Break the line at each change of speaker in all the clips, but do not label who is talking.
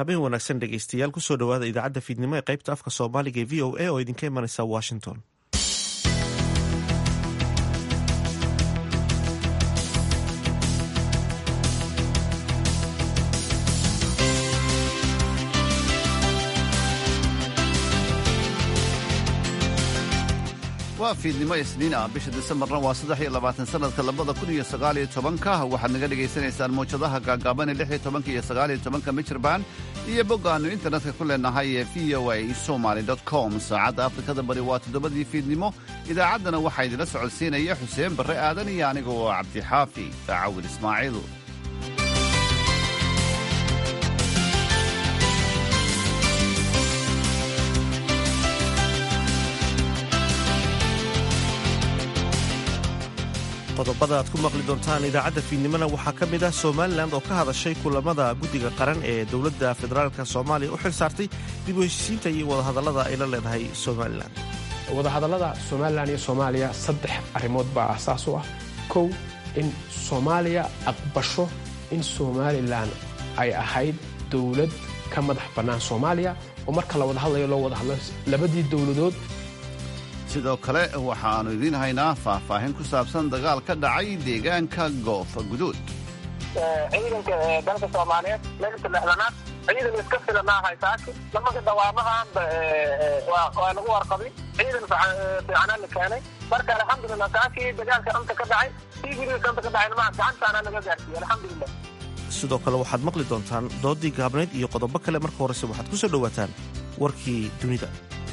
habeen wanaagsan dhegeystayaal kusoo dhawaada idaacadda fiidnimo ee qaybta afka soomaaliga ee v o a oo idinka imanaysa washington
waa fiidnimo isniin ah bisha disembarna waa saddex iyo labaatan sanadka labada kun iyo sagaaliyo tobanka waxaad naga dhagaysanaysaan mawjadaha gaagaaban ee lix iyo tobanka iyo sagaaliyo tobanka michirbaan iyo boggaannu internetka ku leenahay ee v o a somaly com saacadda afrikada bari waa toddobadii fiidnimo idaacaddana waxaa idinla socodsiinaya xuseen barre aadan iyo aniga oo cabdixaafi daacawil ismaaciil
qodobada aad ku maqli doontaan idaacadda fiidnimona waxaa ka mid ah somalilan oo ka hadashay kulamada guddiga qaran ee dowladda federaalka soomaaliya u xil saartay dib u heshiisiinta iyo wadahadallada ay la leedahay somalilan
wadahadallada somalilan iyo soomaaliya saddex arrimood baa asaas u ah kow in soomaaliya aqbasho in somalilan ay ahayd dowlad ka madax bannaan soomaaliya oo marka la wada hadlayo loo wada hadlo labadii dowladood
sidoo kale waxaannu idiin haynaa faahfaahin ku saabsan dagaal ka dhacay deegaanka goofa guduud
ciidanka dalka soomaaliyeed meelka lexdanaad ciidan iska filanaahay saaki nimanka dawaamahaanba waa lagu warqabin ciidan fiicanaa la keenay marka alxamdulilah saakii dagaalka anta ka dhacay tigiriis anta ka dhacay nimaha gacantaana laga gaarsiiyey alxamdulilah
sidoo kale waxaad maqli doontaan doodii gaabnayd iyo qodobo kale marka horese waxaad ku soo dhowaataan warkii dunida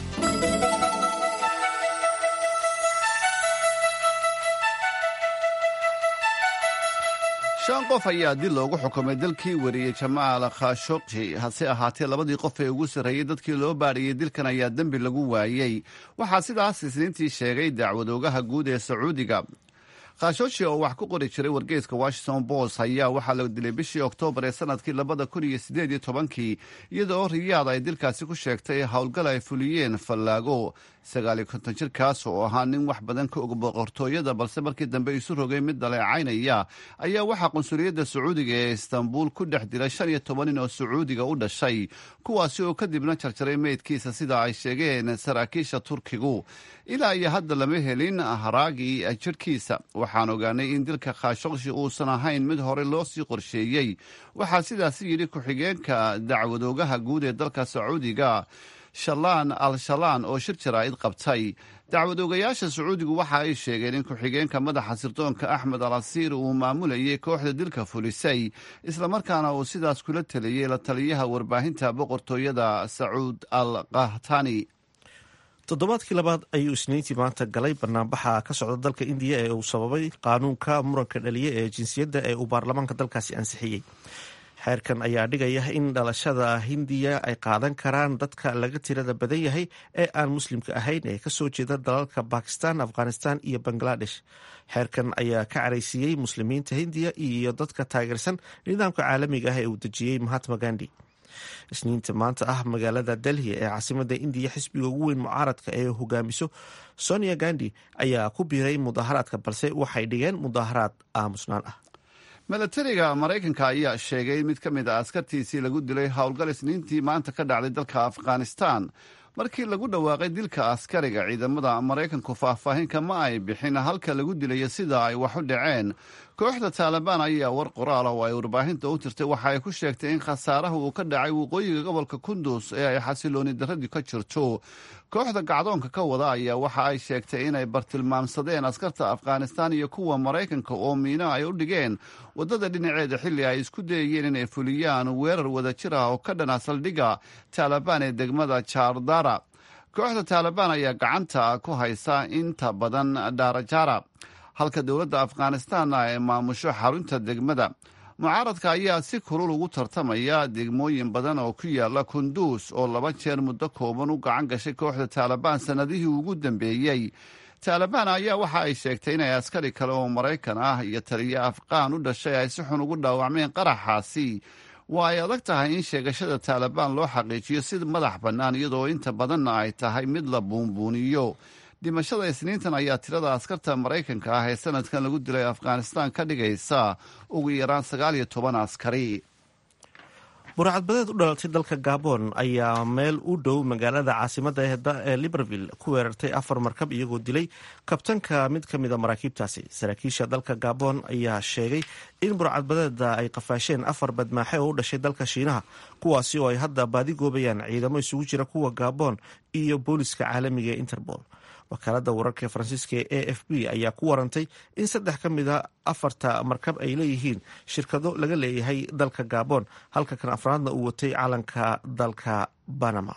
shan qof ayaa dil loogu xukumay dalkii wariyey jamaal khashogji hase ahaatee labadii qof ee ugu sarreeyey dadkii loo baadhiyey dilkan ayaa dembi lagu waayey waxaa sidaas isniintii sheegay dacwadoogaha guud ee sacuudiga khashogji oo wax ku qori jiray wargeyska washington post ayaa waxaa la dilay bishii oktoobar ee sanadkii labada kun iyo sideed iyo tobankii iyada oo riyaad ay dilkaasi ku sheegtay howlgal ay fuliyeen fallaago sagaaliyo konton jirkaas oo ahaa nin wax badan ka og boqortooyada balse markii dambe isu rogay mid dhaleecaynaya ayaa waxaa qunsuliyadda sacuudiga ee istanbuul ku dhex dilay shan iyo toban nin oo sacuudiga u dhashay kuwaasi oo kadibna jarjaray meydkiisa sida ay sheegeen saraakiisha turkigu ilaa iyo hadda lama helin haraagii jirhkiisa waxaan ogaanay in dilka khashogshi uusan ahayn mid hore loo sii qorsheeyey waxaa sidaasi yidhi ku-xigeenka dacwadoogaha guud ee dalka sacuudiga shalaan al shalaan oo shir jaraa'id qabtay dacwadoogayaasha sacuudigu waxa ay sheegeen in ku-xigeenka madaxa sirdoonka axmed al asiir uu maamulayay kooxda dilka fulisay islamarkaana uu sidaas kula taliyey la taliyaha warbaahinta boqortooyada sacuud al kahtani
toddobaadkii labaad ayuu isniintii maanta galay banaanbaxa ka socda dalka indiya ee uu sababay qaanuunka muranka dhaliya ee jinsiyadda ee uu baarlamaanka dalkaasi ansixiyey xeerkan ayaa dhigaya in dhalashada hindiya ay qaadan karaan dadka laga tirada badan yahay ee aan muslimka ahayn ee kasoo jeeda dalalka bakistan afghanistan iyo bangladesh xeerkan ayaa ka caraysiiyey muslimiinta hindiya iyo dadka taageersan nidaamka caalamiga ah ee uu dejiyey mahatma gandi isniinta maanta ah magaalada delhi ee caasimada indiya xisbiga ugu weyn mucaaradka ee hogaamiso sonia gandi ayaa ku biiray mudaharaadka balse waxay dhigeen mudaharaad aamusnaan ah
milatariga maraykanka ayaa sheegay in mid ka mid a askartiisii lagu dilay howlgal isniintii maanta ka dhacday dalka afghanistan markii lagu dhawaaqay dilka askariga ciidamada maraykanku faahfaahinka ma ay bixin halka lagu dilayo sida ay wax u dhaceen kooxda taalibaan ayaa war qoraal ah oo ay warbaahinta u tirtay waxa ay ku sheegtay in khasaaraha uu ka dhacay waqooyiga gobolka kundus ee ay xasilooni darradii ka jirto kooxda gacdoonka ka wada ayaa waxa ay sheegtay inay bartilmaamsadeen askarta afghanistan iyo kuwa maraykanka oo miino ay u dhigeen waddada dhinaceeda xilli ay isku dayayeen inay fuliyaan weerar wadajir ah oo ka dhana saldhigga taalibaan ee degmada jardara kooxda taalibaan ayaa gacanta ku haysa inta badan dhaarajara halka dowladda afghanistanna ay maamusho xarunta degmada mucaaradka ayaa si kulul ugu tartamaya degmooyin badan oo ku yaala kunduus oo laba jeer muddo kooban u gacan gashay kooxda taalibaan sannadihii ugu dambeeyey taalibaan ayaa waxa ay sheegtay inay askari kale oo maraykan ah iyo taliyo afqaan u dhashay ay si xun ugu dhaawacmeen qaraxaasi waa ay adag tahay in sheegashada taalibaan loo xaqiijiyo si madax bannaan iyadoo inta badanna ay tahay mid la buunbuuniyo dhimashada isniintan ayaa tirada askarta maraykanka ah ee sanadkan lagu dilay afghanistan ka dhigaysa ugu yaraan sagaal iyo toban askari
burcadbadeed u dhalatay dalka gabon ayaa meel u dhow magaalada caasimada ee libreville ku weerartay afar markab iyagoo dilay kabtanka mid ka mida maraakiibtaasi saraakiisha dalka gabon ayaa sheegay in burcadbadeeda ay qafaasheen afar badmaaxe oo u dhashay dalka shiinaha kuwaasi oo ay hadda baadigoobayaan ciidamo isugu jira kuwa gabon iyo booliska caalamiga ee interpol wakaalada wararka faransiiska ee a f b ayaa ku warantay in saddex ka mid a afarta markab ay leeyihiin shirkado laga leeyahay dalka gabon halka kan afraadna uu watay calanka dalka banama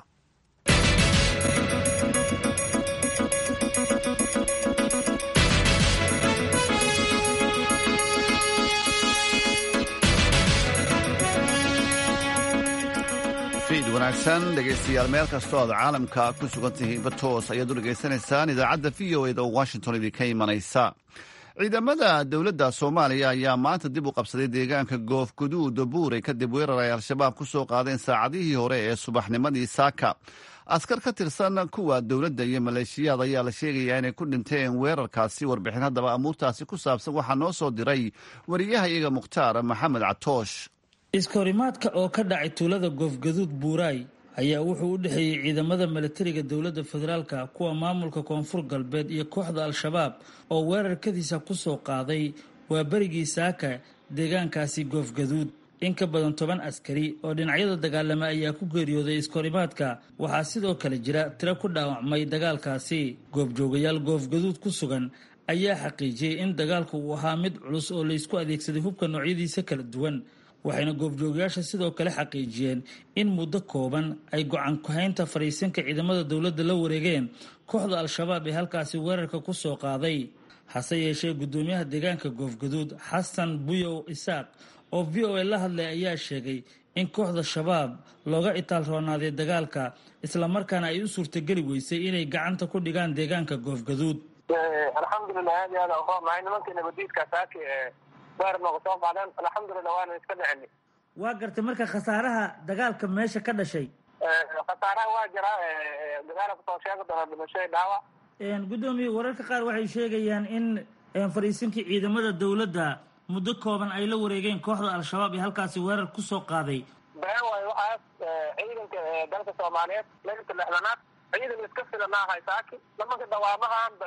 wanaagsan dhegaystayaal meel kastoo aad caalamka ku sugan tihiinba toos ayaad u dhegaysanaysaan idaacadda v o eda oo washington idinka imanaysa ciidamada dowladda soomaaliya ayaa maanta dib u qabsaday deegaanka goofguduud buurey kadib weerar ay al-shabaab ku soo qaadeen saacadihii hore ee subaxnimadii saaka askar ka tirsan kuwa dowladda iyo maleeshiyaad ayaa la sheegayaa inay ku dhinteen weerarkaasi warbixin haddaba amuurtaasi ku saabsan waxaa noo soo diray wariyaha iyaga mukhtaar maxamed catoosh
iskahorimaadka oo ka dhacay tuulada goofgaduud buuraay ayaa wuxuu u dhexeeyey ciidamada milatariga dowladda federaalka kuwa maamulka koonfur galbeed iyo kooxda al-shabaab oo weerarkadiisa ku soo qaaday waa berigii saaka deegaankaasi goofgaduud in ka badan toban askari oo dhinacyada dagaalama ayaa ku geeriyooday iskahorimaadka waxaa sidoo kale jira tiro ku dhaawacmay dagaalkaasi goobjoogayaal goofgaduud ku sugan ayaa xaqiijiyey in dagaalku uu ahaa mid culus oo laysku adeegsaday hubka noocyadiisa kala duwan waxayna goobjoogayaasha sidoo kale xaqiijiyeen in muddo kooban ay go-aan kuhaynta fariisinka ciidamada dowladda la wareegeen kooxda al-shabaab ee halkaasi weerarka ku soo qaaday hase yeeshee guddoomiyaha deegaanka goofgaduud xasan buyow isaaq oo v o a la hadlay ayaa sheegay in kooxda shabaab looga itaal roonaaday dagaalka islamarkaana ay u suurtageli weysay inay gacanta ku dhigaan deegaanka goofgaduud
alxamdulilah aad iyo aad uqoonnahay nimankii nabadiidka saaki ee weer nooga soo qaadeen alxamdulilah waana iska dhicini
waa gartay marka khasaaraha dagaalka meesha ka dhashay
khasaaraha waa jiraa dagaala kusoo sheegi doona dhimashoy dhaawac
guddoomiye wararka qaar waxay sheegayaan in fariisinkii ciidamada dowladda muddo kooban ay la wareegeen kooxda al-shabaab ee halkaasi weerar kusoo qaaday
been waayo waxaas ciidanka dalka soomaaliyeed leginta lixdanaad ciidan iska filanaahay saaki nimanka dawaamahaanba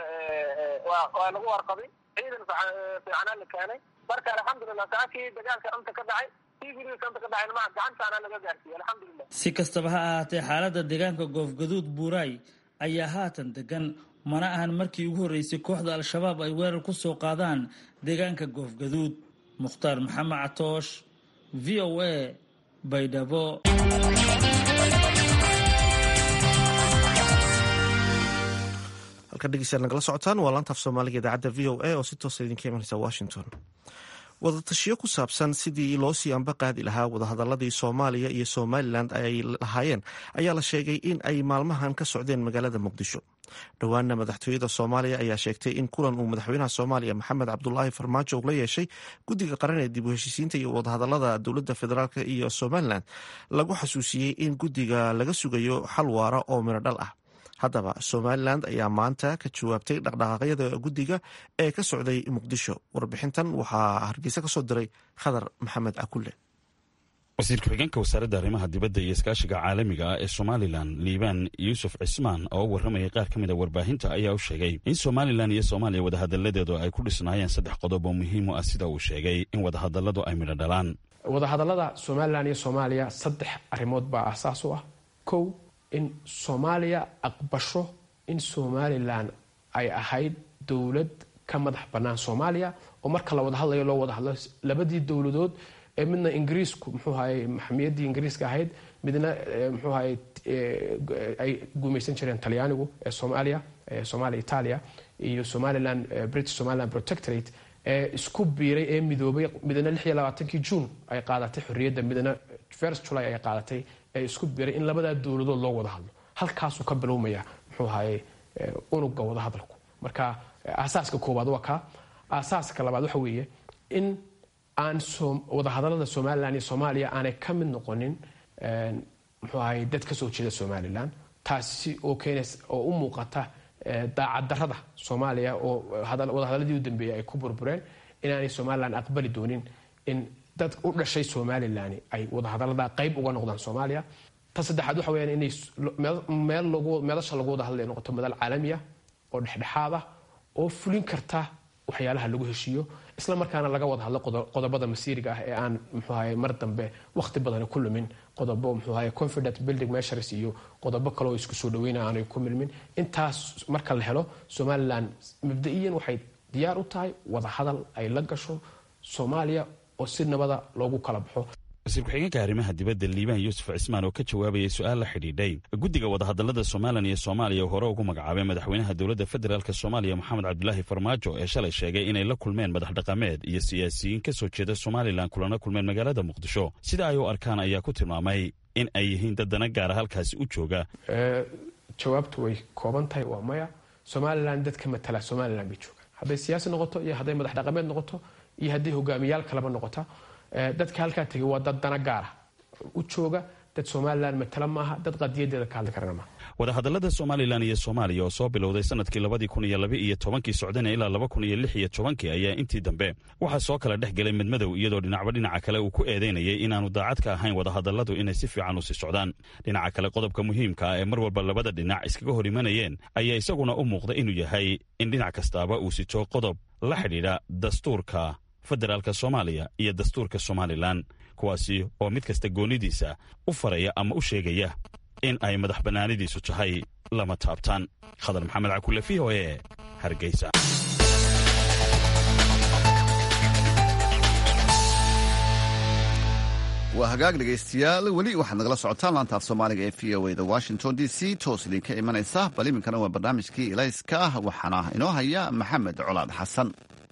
waa lagu warqabay ciidan fiicanaa la keenay marka alxamdulilah saakii dagaalka anta ka dhacay kii gurigiisa anta ka dhacay nimaa gacantaana laga gaarsiiyey alxamdulilah
si kastaba ha ahaatee xaaladda deegaanka goofgaduud buuraay ayaa haatan degan mana ahan markii ugu horreysay kooxda al-shabaab ay weerar ku soo qaadaan deegaanka goofgaduud mukhtaar maxamed catoosh v o a baydhabo
halka dhegeystayaal nagala socotaan waa laantaaf soomaaliga idaacadda v o a oo si toosa idinka imanaysa washington wadatashiyo ku saabsan sidii loo sii amba qaadi lahaa wadahadaladii soomaaliya iyo somalilan ay lahaayeen ayaa la sheegay in ay maalmahan ka socdeen magaalada muqdisho dhowaana madaxtooyada soomaaliya ayaa sheegtay in kulan uu madaxweynaha soomaaliya maxamed cabdulaahi farmaajo la yeeshay guddiga qaran ee dib u heshiisiinta iyo wadahadalada dowladda federaalk iyo somalilan lagu xasuusiyey in guddiga laga sugayo xal waara oo midho dhal ah haddaba somalilan ayaa maanta ka jawaabtay dhaqdhaqaaqyada guddiga ee ka socday muqdisho warbixintan waxaa hargeysa ka soo diray khadar maxamed akulle
wasiir ku-xigeenka wasaaradda arrimaha dibadda iyo iskaashiga caalamiga ah ee somalilan liibaan yuusuf cismaan oo u warramayay qaar ka mid a warbaahinta ayaa u sheegay in somalilan iyo soomaaliya wadahadalladeedu ay ku dhisnaayeen saddex qodob oo muhiim u ah sida uu sheegay in wadahadalladu ay midho dhalaan
wadahadallada somalilan iyo soomaaliya saddex arrimood baa aasaas u ah kow in soomaaliya aqbasho in somalilan ay ahayd dowlad ka madax bannaan soomaaliya oo marka la wada hadlayo loo wada hadlo labadii dowladood ee midna ingiriisku muxuu ahaye maxamiyaddii ingiriiska ahayd midna muxuu ahaye ay gumaysan jireen talyaanigu ee soomaaliya soomaaliya italia iyo somaliland british somaliland protectorate ee isku biiray ee midoobay midna lix iyo labaatankii june ay qaadatay xorriyadda midna first july ay qaadatay ee isku biiray in labadaa dowladood loo wada hadlo halkaasuu ka bilowmaya muxuu ahaye unuga wada hadalku marka aasaaska koowaad waa kaa aasaaska labaad waxa weeye in aan wadahadalada somalilan iyo soomaaliya aanay ka mid noqonin muxuu ahaye dad ka soo jeeda somalilan taasi oo keenays oo u muuqata daacaddarada soomaaliya oo wadahadaladii u dambeeyay ay ku burbureen inaanay somalilan aqbali doonin in dad u dhashay somalilan ay wadahadalada qayb uga noqdaan soomaaliya ta saddexaad waxa weyaan inay meel meelasha lagu wada hadlay noqoto madal caalamiya oo dhexdhexaad ah oo fulin karta waxyaalaha lagu heshiiyo isla markaana laga wada hadlo qodobada masiiriga ah ee aan mxuahay mar dambe wakhti badani ku lumin qodobo mxuahay confident building measures iyo qodobo kale oo isku soo dhaweyna aanay ku milmin intaas marka la helo somalilan mabda-iyan waxay diyaar u tahay wada hadal ay la gasho soomaaliya oo si nabada loogu kala baxo
wasiir ku-xigeenka arrimaha dibadda liibaan yuusuf cismaan oo ka jawaabayay su-aal la xidhiidhay guddiga wadahadallada somalilan iyo soomaaliya oo hore ugu magacaabay madaxweynaha dowladda federaalk soomaaliya moxamed cabdulaahi farmaajo ee shalay sheegay inay la kulmeen madax dhaqameed iyo siyaasiyiin ka soo jeeda somalilan kulana kulmeen magaalada muqdisho sida ay u arkaan ayaa ku tilmaamay in ay yihiin dad dana gaara halkaasi u jooga
jawaabtu way kooban tahay waa maya somalilan dadka matala somalilan bay joogaan hadday siyaasi noqoto iyo hadday madax dhaqameed noqoto iyo hadday hogaamiyaal kaleba noqota dadka halkaa tegay waa dad dana gaara u jooga dad somalilan matala maaha dad qadiyadeeda ka hadli karana maaha
wadahadallada somalilan iyo soomaaliya oo soo bilowday sanadkii labadii kun iyo laba iyo tobankii socdana ilaa laba kun iyo lix iyo tobankii ayaa intii dambe waxaa soo kala dhex gelay midmadow iyadoo dhinacba dhinaca kale uu ku eedeynayay inaanu daacad ka ahayn wadahadalladu inay si fiican u sii socdaan dhinaca kale qodobka muhiimka ah ee mar walba labada dhinac iskaga hor imanayeen ayaa isaguna u muuqda inuu yahay in dhinac kastaaba uu sito qodob la xidhiidha dastuurka federaalka soomaaliya iyo dastuurka somalilan kuwaasi oo mid kasta goonidiisa u faraya ama u sheegaya in ay madax bannaanidiisu tahay lama taabtaan khadar maxamed cakule v o e hargeysa
waa hagaag dhegaystayaal weli waxaad nagala socotaan laantaaf soomaaliga ee v o da washington d c toos idinka imanaysa bal iminkana waa barnaamijkii ilayska ah waxaana inoo haya maxamed colaad xasan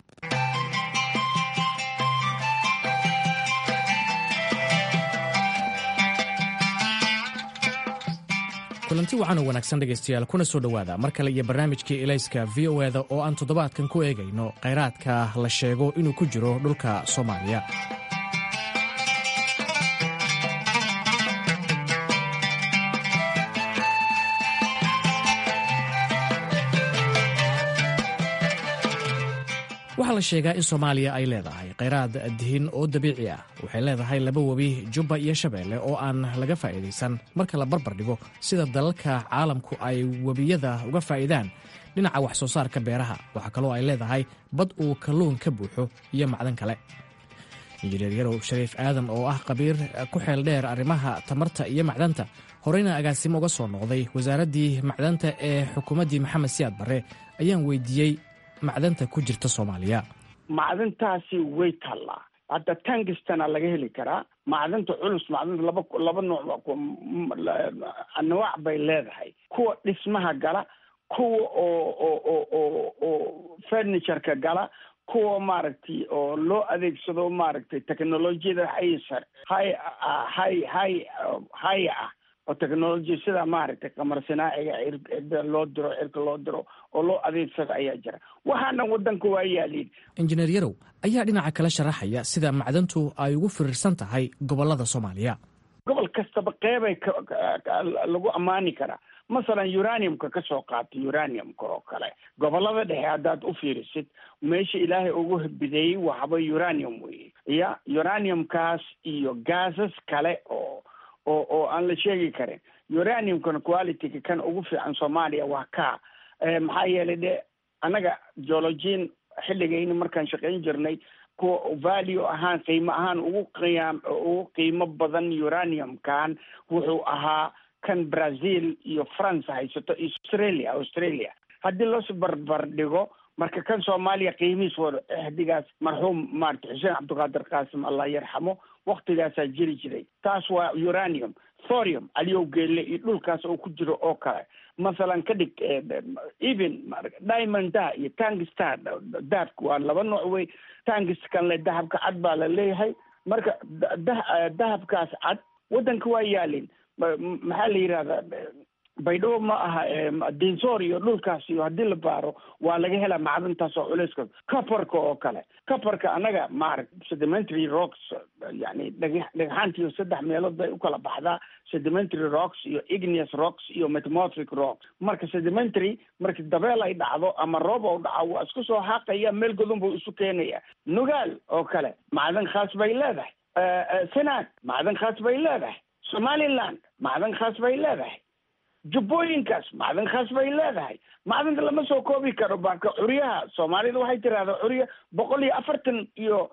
kulanti waxaana wanaagsan dhegaystayaal kuna soo dhowaada mar kale iyo barnaamijkii elayska v o eda oo aan toddobaadkan ku eegayno khayraadka la sheego inuu ku jiro dhulka soomaaliya waxaa la sheegaa in soomaaliya ay leedahay khayraad dihin oo dabiici ah waxay leedahay laba webi jubba iyo shabeelle oo aan laga faa'iidaysan marka la barbar dhigo sida dalalka caalamku ay webiyada uga faa'iidaan dhinaca wax soo saarka beeraha waxaa kaloo ay leedahay bad uu kalluun ka buuxo iyo macdan kale injineer yarow shariif aadan oo ah khabiir ku xeel dheer arrimaha tamarta iyo macdanta horeyna agaasimo uga soo noqday wasaaraddii macdanta ee xukuumaddii maxamed siyaad barre ayaan weydiiyey macdanta ku jirta soomaaliya
macdantaasi way taallaa hadda tangistana laga heli karaa macdanta culus macdanta laba laba nooc anwaac bay leedahay kuwa dhismaha gala kuwa oo oo oo oo oo furnitureka gala kuwa maaragtay oo loo adeegsado maaragtay technolojiyada haysa hay hay hay haya ah oo technology sida maaragtay qamar sinaaciga cirda loo diro cirka loo diro oo loo adeegsado ayaa jira waxaana wadanka waa yaaliin
injineer yarow ayaa dhinaca kale sharaxaya sida macdantu ay ugu firirsan tahay gobolada soomaaliya
gobol kastaba qeybay lagu ammaani karaa masalan uraniumka ka soo qaata uraniumka oo kale gobolada dhexe haddaad u fiirisid meesha ilaahay ugu bideeyey waxba uranium weye ya uraniumkaas iyo gaasas kale oo oo oo aan la sheegi karin uraniumkan qualityga kan ugu fiican soomaaliya waa ka maxaa yeelay de annaga geologiin xilligayni markaan shaqayn jirnay kuwa value ahaan qiimo ahaan ugu qiyaam ugu qiimo badan uraniumkan wuxuu ahaa kan brazil iyo france haysato australia australia haddii loos barbar dhigo marka kan soomaaliya qiimihiis wada xdigaas marxuum maarata xuseen cabdiqaadir qaasim allah yarxamo waktigaasaa jiri jiray taas waa uranium thorium aliyow geelle iyo dhulkaas oo ku jiro oo kale masalan ka dhig even diamond da iyo tangistar dahabka waa laba nooc wey tangiskan le dahabka cad baa la leeyahay marka dahabkaas cad waddanka waa yaalin maxaa la yidhahdaa baydhabo ma aha dinsor iyo dhulkaas iyo haddii la baaro waa laga helaa macdantaas oo culeyska coparka oo kale coparka annaga maaragt sedimentary rocks yani dhagax dhagaxaantiiyo saddex meelood bay u kala baxdaa sedimentary rocks iyo igneous rocks iyo metamorphic rocks marka sedimentary marki dabeel ay dhacdo ama roob ou dhaco waa isku soo xaaqaya meel godon buu isu keenaya nugaal oo kale macdan khaas bay leedahay senaag macdan khaas bay leedahay somaliland macdan khaas bay leedahay jubbooyinkaas macdan khaas bay leedahay macdanta lama soo koobi karo baaka curyaha soomaalida waxay tirahdaa curya boqol iyo afartan iyo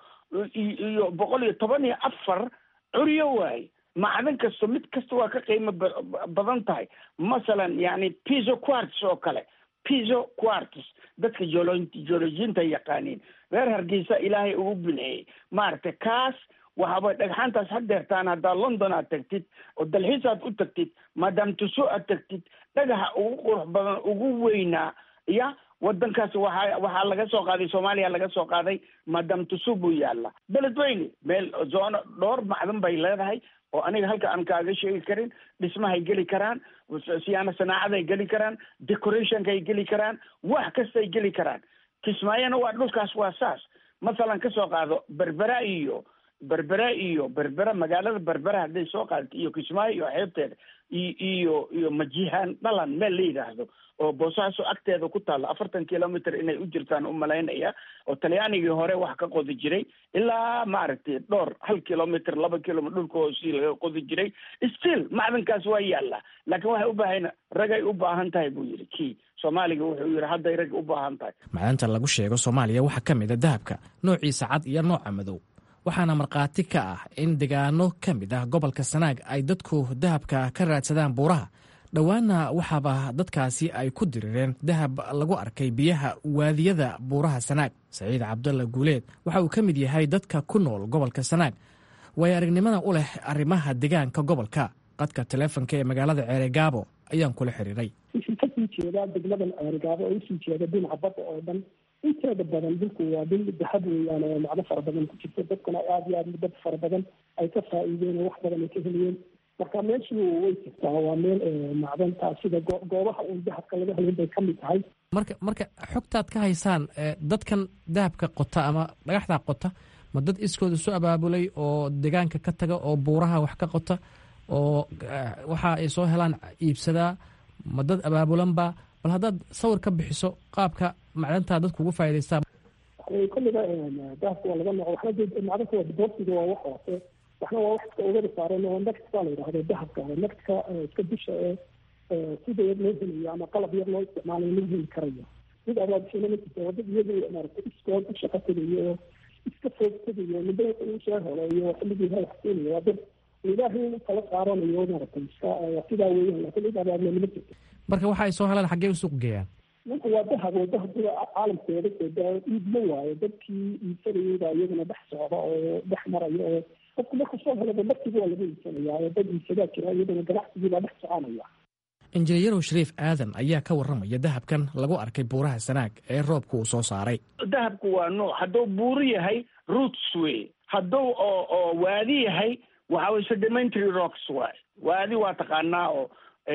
iyo boqol iyo toban iyo afar curyo waaye macdan kasto mid kasta waa ka qiimo badan tahay masalan yani piso quarts oo kale piso quarts dadka jolo geologiinta yaqaaniin reer hargeysa ilaahay ugu bineeyey maaragtay kaas waxaaba dhagxaantaas hadeertaan haddaa london aad tagtid oo dalxiis aad u tagtid maadaam tuso aad tagtid dhagaxa ugu qurux badan ugu weynaa ya wadankaas waxaa waxaa laga soo qaaday soomaaliya laga soo qaaday maadaam tuso buu yaalla beledweyne meel zoono dhowr macdan bay leedahay oo aniga halka aan kaaga sheegi karin dhismahay geli karaan siyaana sanaacaday geli karaan decorationkay geli karaan wax kastay geli karaan kismaayona waa dhulkaas waa saas masalan kasoo qaado berbera iyo berbera iyo berbera magaalada berbera hadday soo qaadato iyo kismaayo iyo xeebteeda iyo iyo majihaan dhalan meel la yidhaahdo oo boosaaso agteeda ku taalla afartan kilometer inay u jirtaan u malaynaya oo talyaanigii hore wax ka qodi jiray ilaa maaragtay dhowr hal kilometer laba kilometer dhulka hoosii laga qodi jiray still macdankaas waa yaalla laakiin waxay u baahan ragay u baahan tahay buu yidhi kii soomaaliga wuxuu yidhi hadday rag u baahan tahay
macdanta lagu sheego soomaaliya waxaa ka mid a dahabka noociisa cad iyo nooca madow waxaana markhaati ka ah in degaano ka mid ah gobolka sanaag ay dadku dahabka ka raadsadaan buuraha dhowaana waxaaba dadkaasi ay ku dirireen dahab lagu arkay biyaha waadiyada buuraha sanaag saciid cabdalla guuleed waxa uu ka mid yahay dadka ku nool gobolka sanaag waayo aragnimada u leh arrimaha degaanka gobolka qadka taleefonka ee magaalada ceeregaabo ayaan kula xiriiray
wixii kasii jeedaa degmadan ceeregaabo oo usii jeeda dhinaca badda oo dhan inteeda badan dhulku waa dhul dahab weeyaan oo macdo fara badan ku jirto dadkuna aada iyo aada dad fara badan ay ka faa'iideen oo wax badan ay ka heliyeen marka meeshu way jirtaa waa meel macdanta sida goobaha uun dahabka laga helin bay kamid tahay
marka marka xogtaad ka haysaan dadkan dahabka qota ama dhagaxdaa qota ma dad iskooda isu abaabulay oo degaanka ka taga oo buuraha wax ka qota oo waxa ay soo helaan iibsadaa ma dad abaabulanba bal haddaad sawir ka bixiso qaabka macdantaa dadku ugu faa'idaystaa
kolliba dahabka waa laga noqo waxna macdanka waa diboorsiga waa wax hoose waxna waa wax iska ogada saaran oo next baa la yidhahdo dahabka nextka iska dusha ee sida yar loo helayo ama qalab yar loo isticmaalayo lagu heli karayo mid abaabishana ma jirto waa dad iyadu maaragtay iskood u shaqo tegayo oo iska foog tegayo midda uu soo helo iyo xilligii ha wax keenayo waa dad ilaahay kala saaranayo maaragtay iska sidaa weeyaan laakiin cid abaabulana ma jirto
marka waxa ay soo helaan xaggee u suuq geeyaan
ninka waa dahab oo dahabka caalamkeeda soo iibma waayo dadkii iibsanayay baa iyaguna dhex socda oo dhex maraya oo qofku markuu soo helaba markiiba waa laga iibsanaya oo dad iibsadaa jira iyadana ganacsigii baa dhex soconaya
injineeyarow shariif aadan ayaa ka warramaya dahabkan lagu arkay buuraha sanaag ee roobka uu soo saaray
dahabku waa nooc hadduu buuru yahay roots wey hadduu oo oo waadi yahay waxa way sedimentary rocks waay waadi waa taqaanaa oo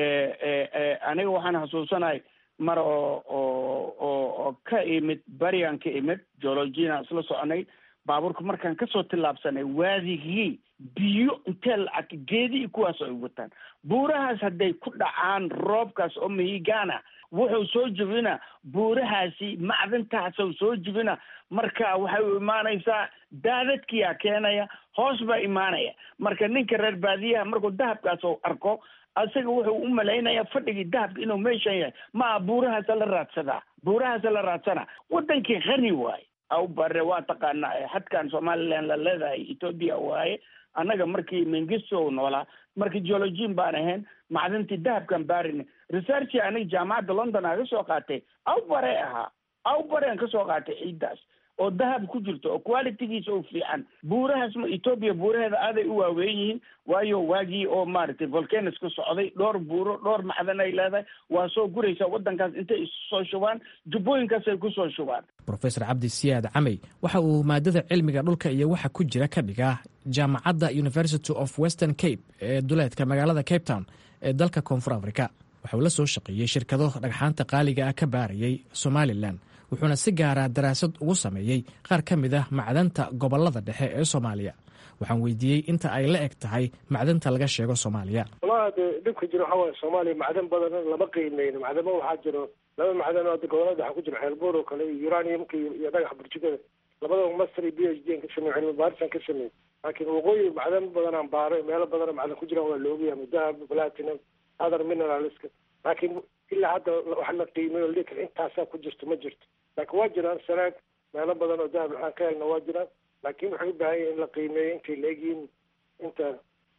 aniga waxaan xasuusanahay mar oo oo oo oo ka imid barian ka imid geologiana isla soconay baabuurka markaan kasoo tillaabsanay waadigii biyo intee lacag geedii kuwaas ay wataan buurahaas hadday ku dhacaan roobkaas oo mahigana wuxuu soo jebina buurahaasi macdantaasuu soo jebina marka waxay u imaanaysaa daadadkiyaa keenaya hoos baa imaanaya marka ninka reer baadiyaha markuu dahabkaas u arko asaga wuxuu u malaynayaa fadhigii dahabka inuu meeshan yahay maa buurahaasa la raadsadaa buurahaasa la raadsana wadankii khani waaye aw bare waa taqaanaa xadkan somaliland la leedahay ethoopia waaye annaga markii mengisto noolaa markii geologian baan ahayn macdintii dahabkan baarin researchi aniga jaamacadda london aa ka soo qaatay aw bare ahaa aw barean ka soo qaatay ciiddaas oo dahab ku jirto oo qualitygiisa u fiican buurahaas ma ethoopia buuraheeda aaday u waaweyn yihiin waayo waagii oo maaragtay volcanos ka socday dhowr buuro dhowr macdan ay leedahay waa soo guraysaa waddankaas intay isu soo shubaan jubbooyinkaasay ku soo shubaan
rofesor cabdi siyaad camey waxa uu maadada cilmiga dhulka iyo waxa ku jira ka dhigaa jaamacadda university of western cape ee duleedka magaalada cape town ee dalka koonfur africa waxauu la soo shaqeeyey shirkado dhagxaanta qaaliga ah ka baarayay somalilan wuxuuna si gaara daraasad ugu sameeyey qaar ka mid ah macdanta gobollada dhexe ee soomaaliya waxaan weydiiyey inta ay la eg tahay macdanta laga sheego soomaaliya
walahi de dhibka jiro waxaa waaye soomaaliya macdan badan lama qiimeyno macdamo waxaa jiro laba macdan oo hadda gobolada waxaa ku jira xeelbuur oo kale iyo uraniumka iyo dhagax burjikada labadaba master iyo b h d an ka sameey cilmi baarisan ka sameey laakiin waqooyi macdan badanaan baaray meelo badanoo macdan ku jiraan waa la ogyahay dahab platinum other mineralska laakiin ilaa hadda wax la qiimeyo li kale intaasaa ku jirto ma jirto laakiin waa jiraan sanaag meelo badan oo dahab aan ka helna waa jiraan laakiin waxay u baahan yahin in la qiimeeyo intay la egyihiin inta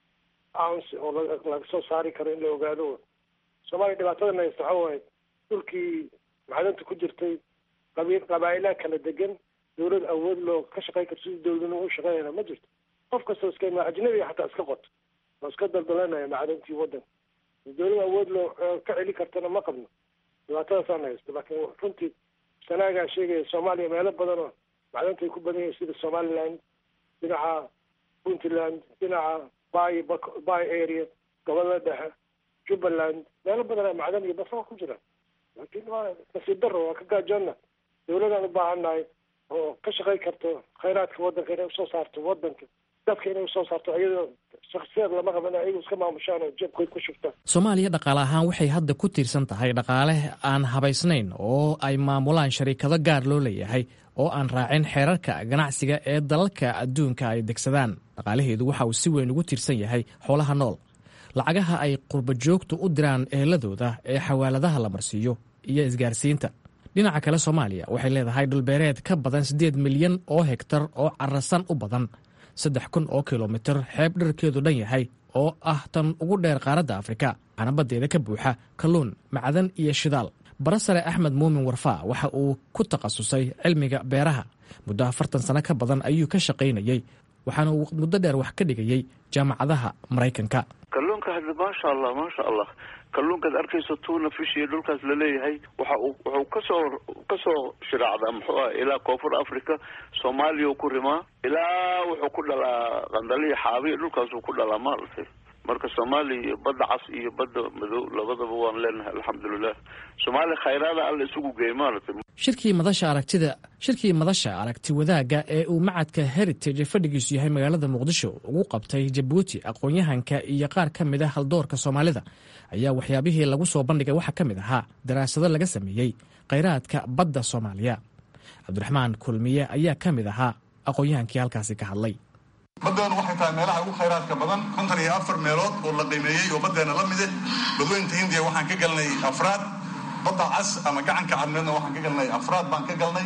ounce oo laga soo saari karo in la ogaado soomaaliya dhibaatadana haysta waxa waaye dhulkii macdanta ku jirtay qabi qabaa'ilaha kala degan dawlad awood loo ka shaqey karto sidii dawladnimo u shaqeynayna ma jirto qof kastoo iska ima ajnabiga xataa iska qoto oo iska daldalanaya macdantii waddanka dawlad awood loo ka celi kartana ma qabno dhibaatadaasaan haysto laakiin runtii sanaagaa sheegaya soomaaliya meelo badan oo macdanta ay ku badan yihiin sida somaliland dhinaca puntland dhinaca bay bay area gobolada dhexe jubbaland meelo badan macdan iyo basaba ku jiraan laakiin waa nasiib daro waa ka gaajoonna dawladaan u baahannahay oo ka shaqey karto khayraadka waddanka inay usoo saarto waddanka dadka inay usoo saarto iyadoo shaksiyaad lama qaban ayagu iska maamushaan oo jabkoy ku shubtaan
soomaaliya dhaqaale ahaan waxay hadda ku tiirsan tahay dhaqaale aan habaysnayn oo ay maamulaan shariikado gaar loo leeyahay oo aan raacin xeerarka ganacsiga ee dalalka adduunka ay degsadaan dhaqaalaheedu waxa uu si weyn ugu tiirsan yahay xoolaha nool lacagaha ay qurbajoogtu u diraan eheladooda ee xawaaladaha la marsiiyo iyo isgaarsiinta dhinaca kale soomaaliya waxay leedahay dhulbeereed ka badan siddeed milyan oo hegtar oo carasan u badan saddex kun oo kilomitir xeeb dharkeedu dhan yahay oo ah tan ugu dheer qaaradda afrika waxaana baddeeda ka buuxa kalluun macdan iyo shidaal barasare axmed muumin warfaa waxa uu ku takhasusay cilmiga beeraha muddo afartan sano ka badan ayuu ka shaqaynayey waxaana uu muddo dheer wax ka dhigayey jaamacadaha maraykanka
kalluunka hadda maasha allah maasha allah kalluunkaad arkayso tuuna fish iyo dhulkaas laleeyahay waxa uu wuxuu kasoo kasoo shiraacdaa muxuu ah ilaa koonfur africa soomaaliya ku rimaa ilaa wuxuu ku dhalaa qandaliya xaabiya dhulkaasuu ku dhalaa maaragtay marka soomaaliya iyo badda cas iyo badda madow labadaba waan leenahay alxamdulilah soomaaliya khayraada alla isugu geey maaragtay
shirkii madasha aragtida shirkii madasha aragti wadaagga ee uu macadka heritage fadhigiisu yahay magaalada muqdisho ugu qabtay jabuuti aqoon-yahanka iyo qaar ka mid a haldoorka soomaalida ayaa waxyaabihii lagu soo bandhigay waxaa ka mid ahaa daraasado laga sameeyey khayraadka badda soomaaliya cabdiraxmaan kulmiye ayaa ka mid ahaa aqoon-yahankii halkaasi ka hadlay
baddeenu waxay tahay meelaha ugu khayraadka badan kontan iyo afar meelood oo la qiimeeyey oo baddeena la mide badweynta hindiya waxaan ka galnay afraad badda cas ama gacanka cadmeedna waxaan ka galnay afraad baan ka galnay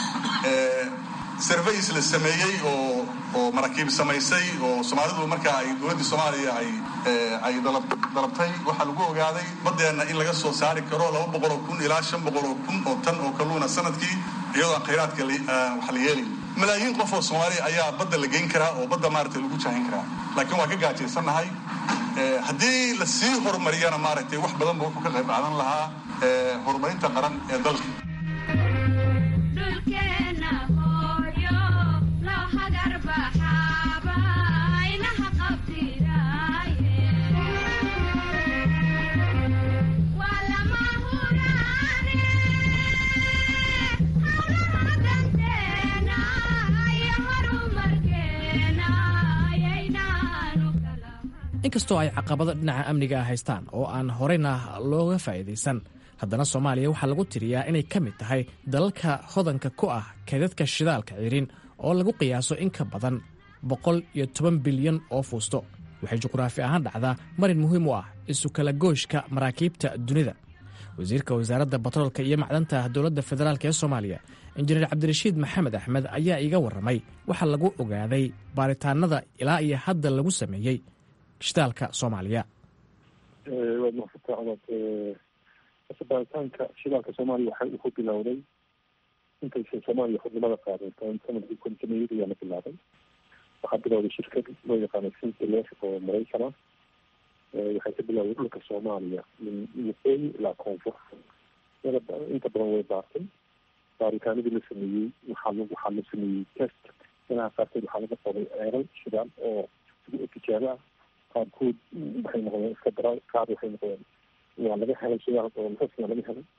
surveys la sameeyey oo oo maraakiib samaysay oo soomaalidu markaa ay dowladdii soomaaliya ay ay dalab dalabtay waxaa lagu ogaaday baddeenna in laga soo saari karo laba boqol oo kun ilaa shan boqol oo kun oo tan oo kalluuna sanadkii iyadoo aan khayraadka wax la yeelayn malaayiin qof oo soomaaliya ayaa badda la geyn karaa oo badda maaragtay lagu jahin karaa laakiin waan ka gaajaysannahay haddii la sii horumariyana maaragtay wax badan ba wuxuu ka qayb qaadan lahaa horumarinta qaran ee dalka
inkastoo ay caqabado dhinaca amniga ah haystaan oo aan horeyna looga faa'iidaysan haddana soomaaliya waxaa lagu tiriyaa inay ka mid tahay dalalka hodanka ku ah kaydadka shidaalka cirin oo lagu qiyaaso in ka badan boqol iyo toban bilyan oo fuusto waxay juqraafi ahaan dhacdaa marin muhiim u ah isu kala gooshka maraakiibta dunida wasiirka wasaaradda batroolka iyo macdanta dowladda federaalk ee soomaaliya injineer cabdirashiid maxamed axmed ayaa iiga warramay waxaa lagu ogaaday baaritaanada ilaa iyo hadda lagu sameeyey shidaalka soomaaliya
waad mahadsantaa codad asa baaritaanka shidaalka soomaaliya waxa uu ku bilowday intaysan soomaaliya xubnimada qaadan sanadkii kontineeyada ayaa la bilaabay waxaa bilowday shirkad loo yaqaano sintiler oo maraykan ah waxay ka bilowday dhulka soomaaliya min waqooyi ilaa koonfur inta badan way baartay baaritaanadii la sameeyey waxaa waxaa la sameeyey test meelaha qaarkood waxaa laga qoday ceeral shidaal oo tijaabo ah qaarkood waxay noqdeen iska dara qaar waxay noqdeen waa laga helay shidaal oo rasna laga helay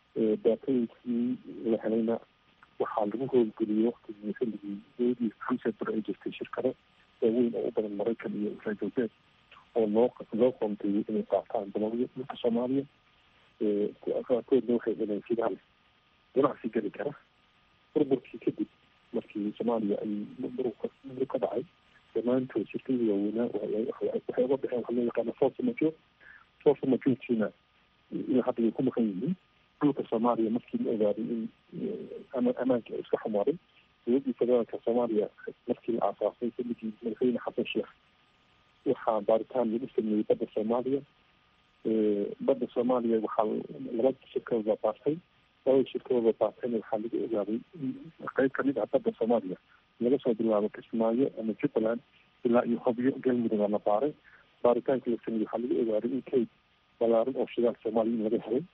daatooyinkii la helayna waxaa lagu howlgeliyey waktigii xilligii dowladii hamseber ay jirtay shirkado waaweyn oo u badan maraykan iyo reer galbeed oo loo loo qoonteeyey inay qaataan dalalyo dhulka soomaaliya qaarkoodna waxay heleen fidaal ganacsi geli kara burburkii kadib markii soomaaliya ay burburka ka dhacay dhammaantood shirkadii waaweynaa waxay uga baxeen waxaa loo yaqaana force major force majortiina ilaa hadda way ku maqan yihiin dhulka soomaaliya markii la ogaaday in ammaanka iska xumaaday dowladdii federaalka soomaaliya markii la aasaasay xilligii madaxweyne xasan sheekh waxaa baaritaan lagu sameeyey badda soomaaliya badda soomaaliya waxaa laba shirkadood baa baartay labada shirkadood baa baartayna waxaa lagu ogaaday in qeyb kamid ah badda soomaaliya laga soo bilaabo kismaayo ama jubbaland ilaa iyo hobyo galmudug la baaray baaritaanka la sameeyey waxaa lagu ogaaday in kayd balaaran oo shidaal soomaaliya in laga helay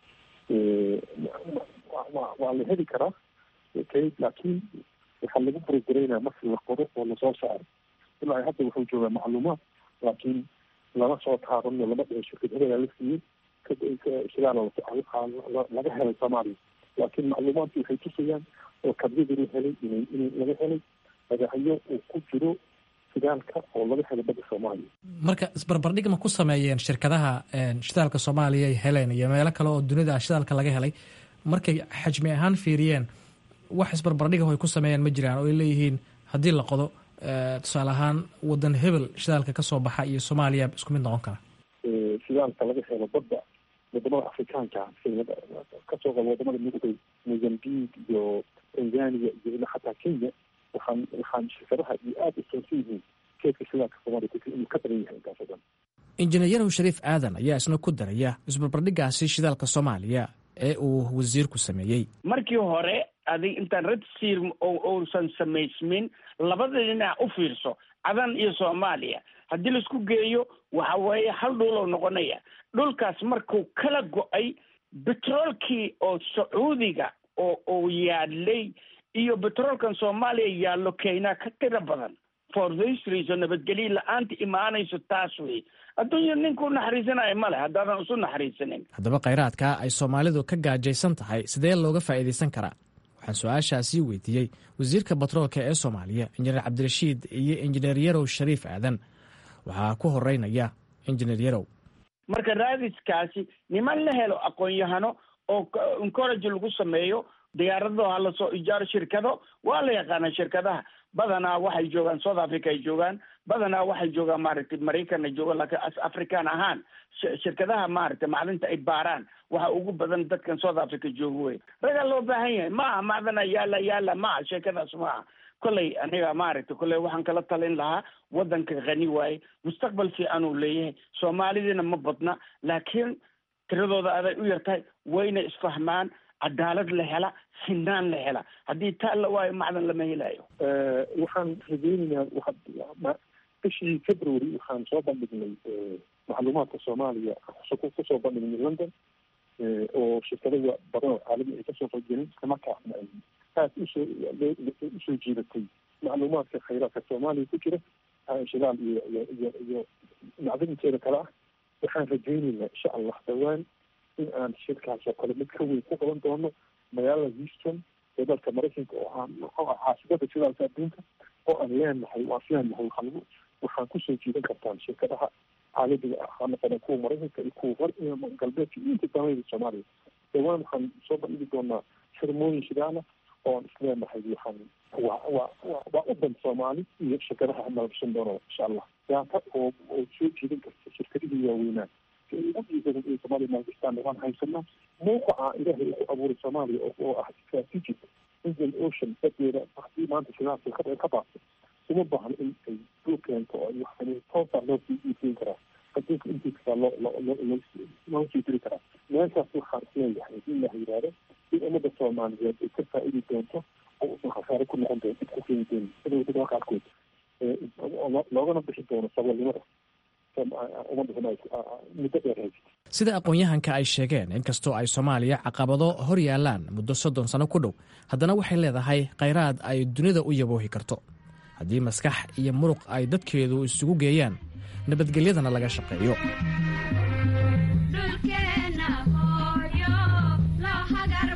waa la heli karaa kayd laakiin waxaa lagu burogaraynaa marki la qoro oo lasoo saaray ilaa hadda wuxuu joogaa macluumaad laakiin lama soo taarano lama dhihin shirkad hebelaa la siiyey shidaal laga helay soomaaliya laakiin macluumaadki waxay tusayaan oo kabyadii la helay in in laga helay magacyo uu ku jiro shidaalka oo laga helay badda soomaaliya
marka isbarbardhig ma ku sameeyeen shirkadaha shidaalka soomaaliya ay heleen iyo meelo kale oo dunida shidaalka laga helay markay xajmi ahaan fiiriyeen wax isbarbardhiga ay ku sameeyeen ma jiraan oo ay leeyihiin haddii la qodo tusaale ahaan wadan hebel shidaalka kasoo baxa iyo soomaaliya isku mid noqon kara
shidaalka laga helo badda wadamada afrikaanka kasoo qaba wadamada midoobay mozambique iyo tanzania iyo ilaa xataa kenya waxaan waxaan shirkadaha iyo aada u soonsan yihiin keedka shidaalka soomaaliya ku inuu ka badan yahay intaas oo dhan
injineer shariif aadan ayaa isna ku daraya isbarbardhigaasi shidaalka soomaaliya ee uu wasiirku sameeyey
markii hore adig intaan red sir uusan samaysmin labada dhinac u fiirso cadan iyo soomaaliya haddii laisku geeyo waxa weeye hal dhuloo noqonaya dhulkaas markuu kala go-ay betroolkii oo sacuudiga oo uu yaalay iyo betroolkan soomaaliya yaallo kenya ka tiro badan for this reason nabadgelyo la-aanta imaanayso taas wey adduunya ninkuu naxariisanayo male haddaadan isu naxariisanin
haddaba khayraadka ay soomaalidu ka gaajaysan tahay sidee looga faa'iidaysan karaa waxaan su-aashaasii weydiiyey wasiirka batroolka ee soomaaliya injineer cabdirashiid iyo injineer yarow shariif aadan waxaa ku horeynaya injineer yarow
marka raadiskaasi niman la helo aqoon-yahano oo encourage lagu sameeyo diyaarado ha lasoo ijaaro shirkado waa la yaqaana shirkadaha badanaa waxay joogaan south africa ay joogaan badanaa waxay joogaan maaragtay maraykan ay joogaan laakiin african ahaan shirkadaha maaragtay macdinta ay baaraan waxa ugu badan dadkan south africa jooga wey ragaa loo baahan yahay maaha macdana yaala yaala maaha sheekadaas maaha kolley aniga maaragtay kolley waxaan kala talin lahaa waddanka khani waaye mustaqbal fiican uu leeyahay soomaalidiina ma badna laakiin tiradooda aday u yartahay wayna isfahmaan cadaalad la hela sinaan la hela haddii taa la waayo macdan lama helayo
waxaan rajeynaynaa waa bishii february waxaan soo bandhignay macluumaadka soomaaliya kusoo bandhignay london oo shirkadada badan oo caalami ay kasoo qaybgelin islamarkaasna ay aad usoo usoo jiidatay macluumaadka khayraadka soomaaliya ku jira shidaal iyo iyo iyo iyo macdinteeda kale ah waxaan rajeynaynaa insha allah dhawaan in aan shirkaas oo kale mid ka weyn ku qaban doono magaalada houston ee dalka maraykanka oo aan muxuu ah caasimada shidaalka adduunka oo aan leenahay waan leenahay waxaan lagu waxaan kusoo jiidan kartaan shirkadaha caalamiga ah ha noqona kuwa maraykanka iyo kuwa hor galbeedka iyo inta damayda soomaaliya dhawaan waxaan soo bandhigi doonaa xirmooyin shidaala oo aan isleenahay waxaan waa waa waa waa udan soomaali iyo shirkadaha nalabsan doono insha allah daata oo oo soo jiidan karta shirkadihii waaweynaa somalia maalgastaan waan haysanaa mawqaca ilaahay uu ku abuuray soomaaliya oo ah strategic indian ocean badeeda hadii maanta shidaalka ka ka baabto uma baahno in ay dul keento oo wax toosaa loo sii iibgeyn karaa adduunka intiisaa loo loo loo sii diri karaa meeshaas waxaan isleeyahay in la yidhaahdo in ummadda soomaaliyeed ay ka faa-idi doonto oo usan khasaare ku noqon doon dib ku keeni doonin sida wadamada qaarkood loogana bixi doono saboolnimada
sida aqoon-yahanka ay sheegeen inkastoo ay soomaaliya caqabado hor yaalaan muddo soddon sano ku dhow haddana waxay leedahay khayraad ay dunida u yaboohi karto haddii maskax iyo muruq ay dadkeedu isugu geeyaan nabadgelyadana laga shaqeeyo
dhulkeena hooyo loo hagar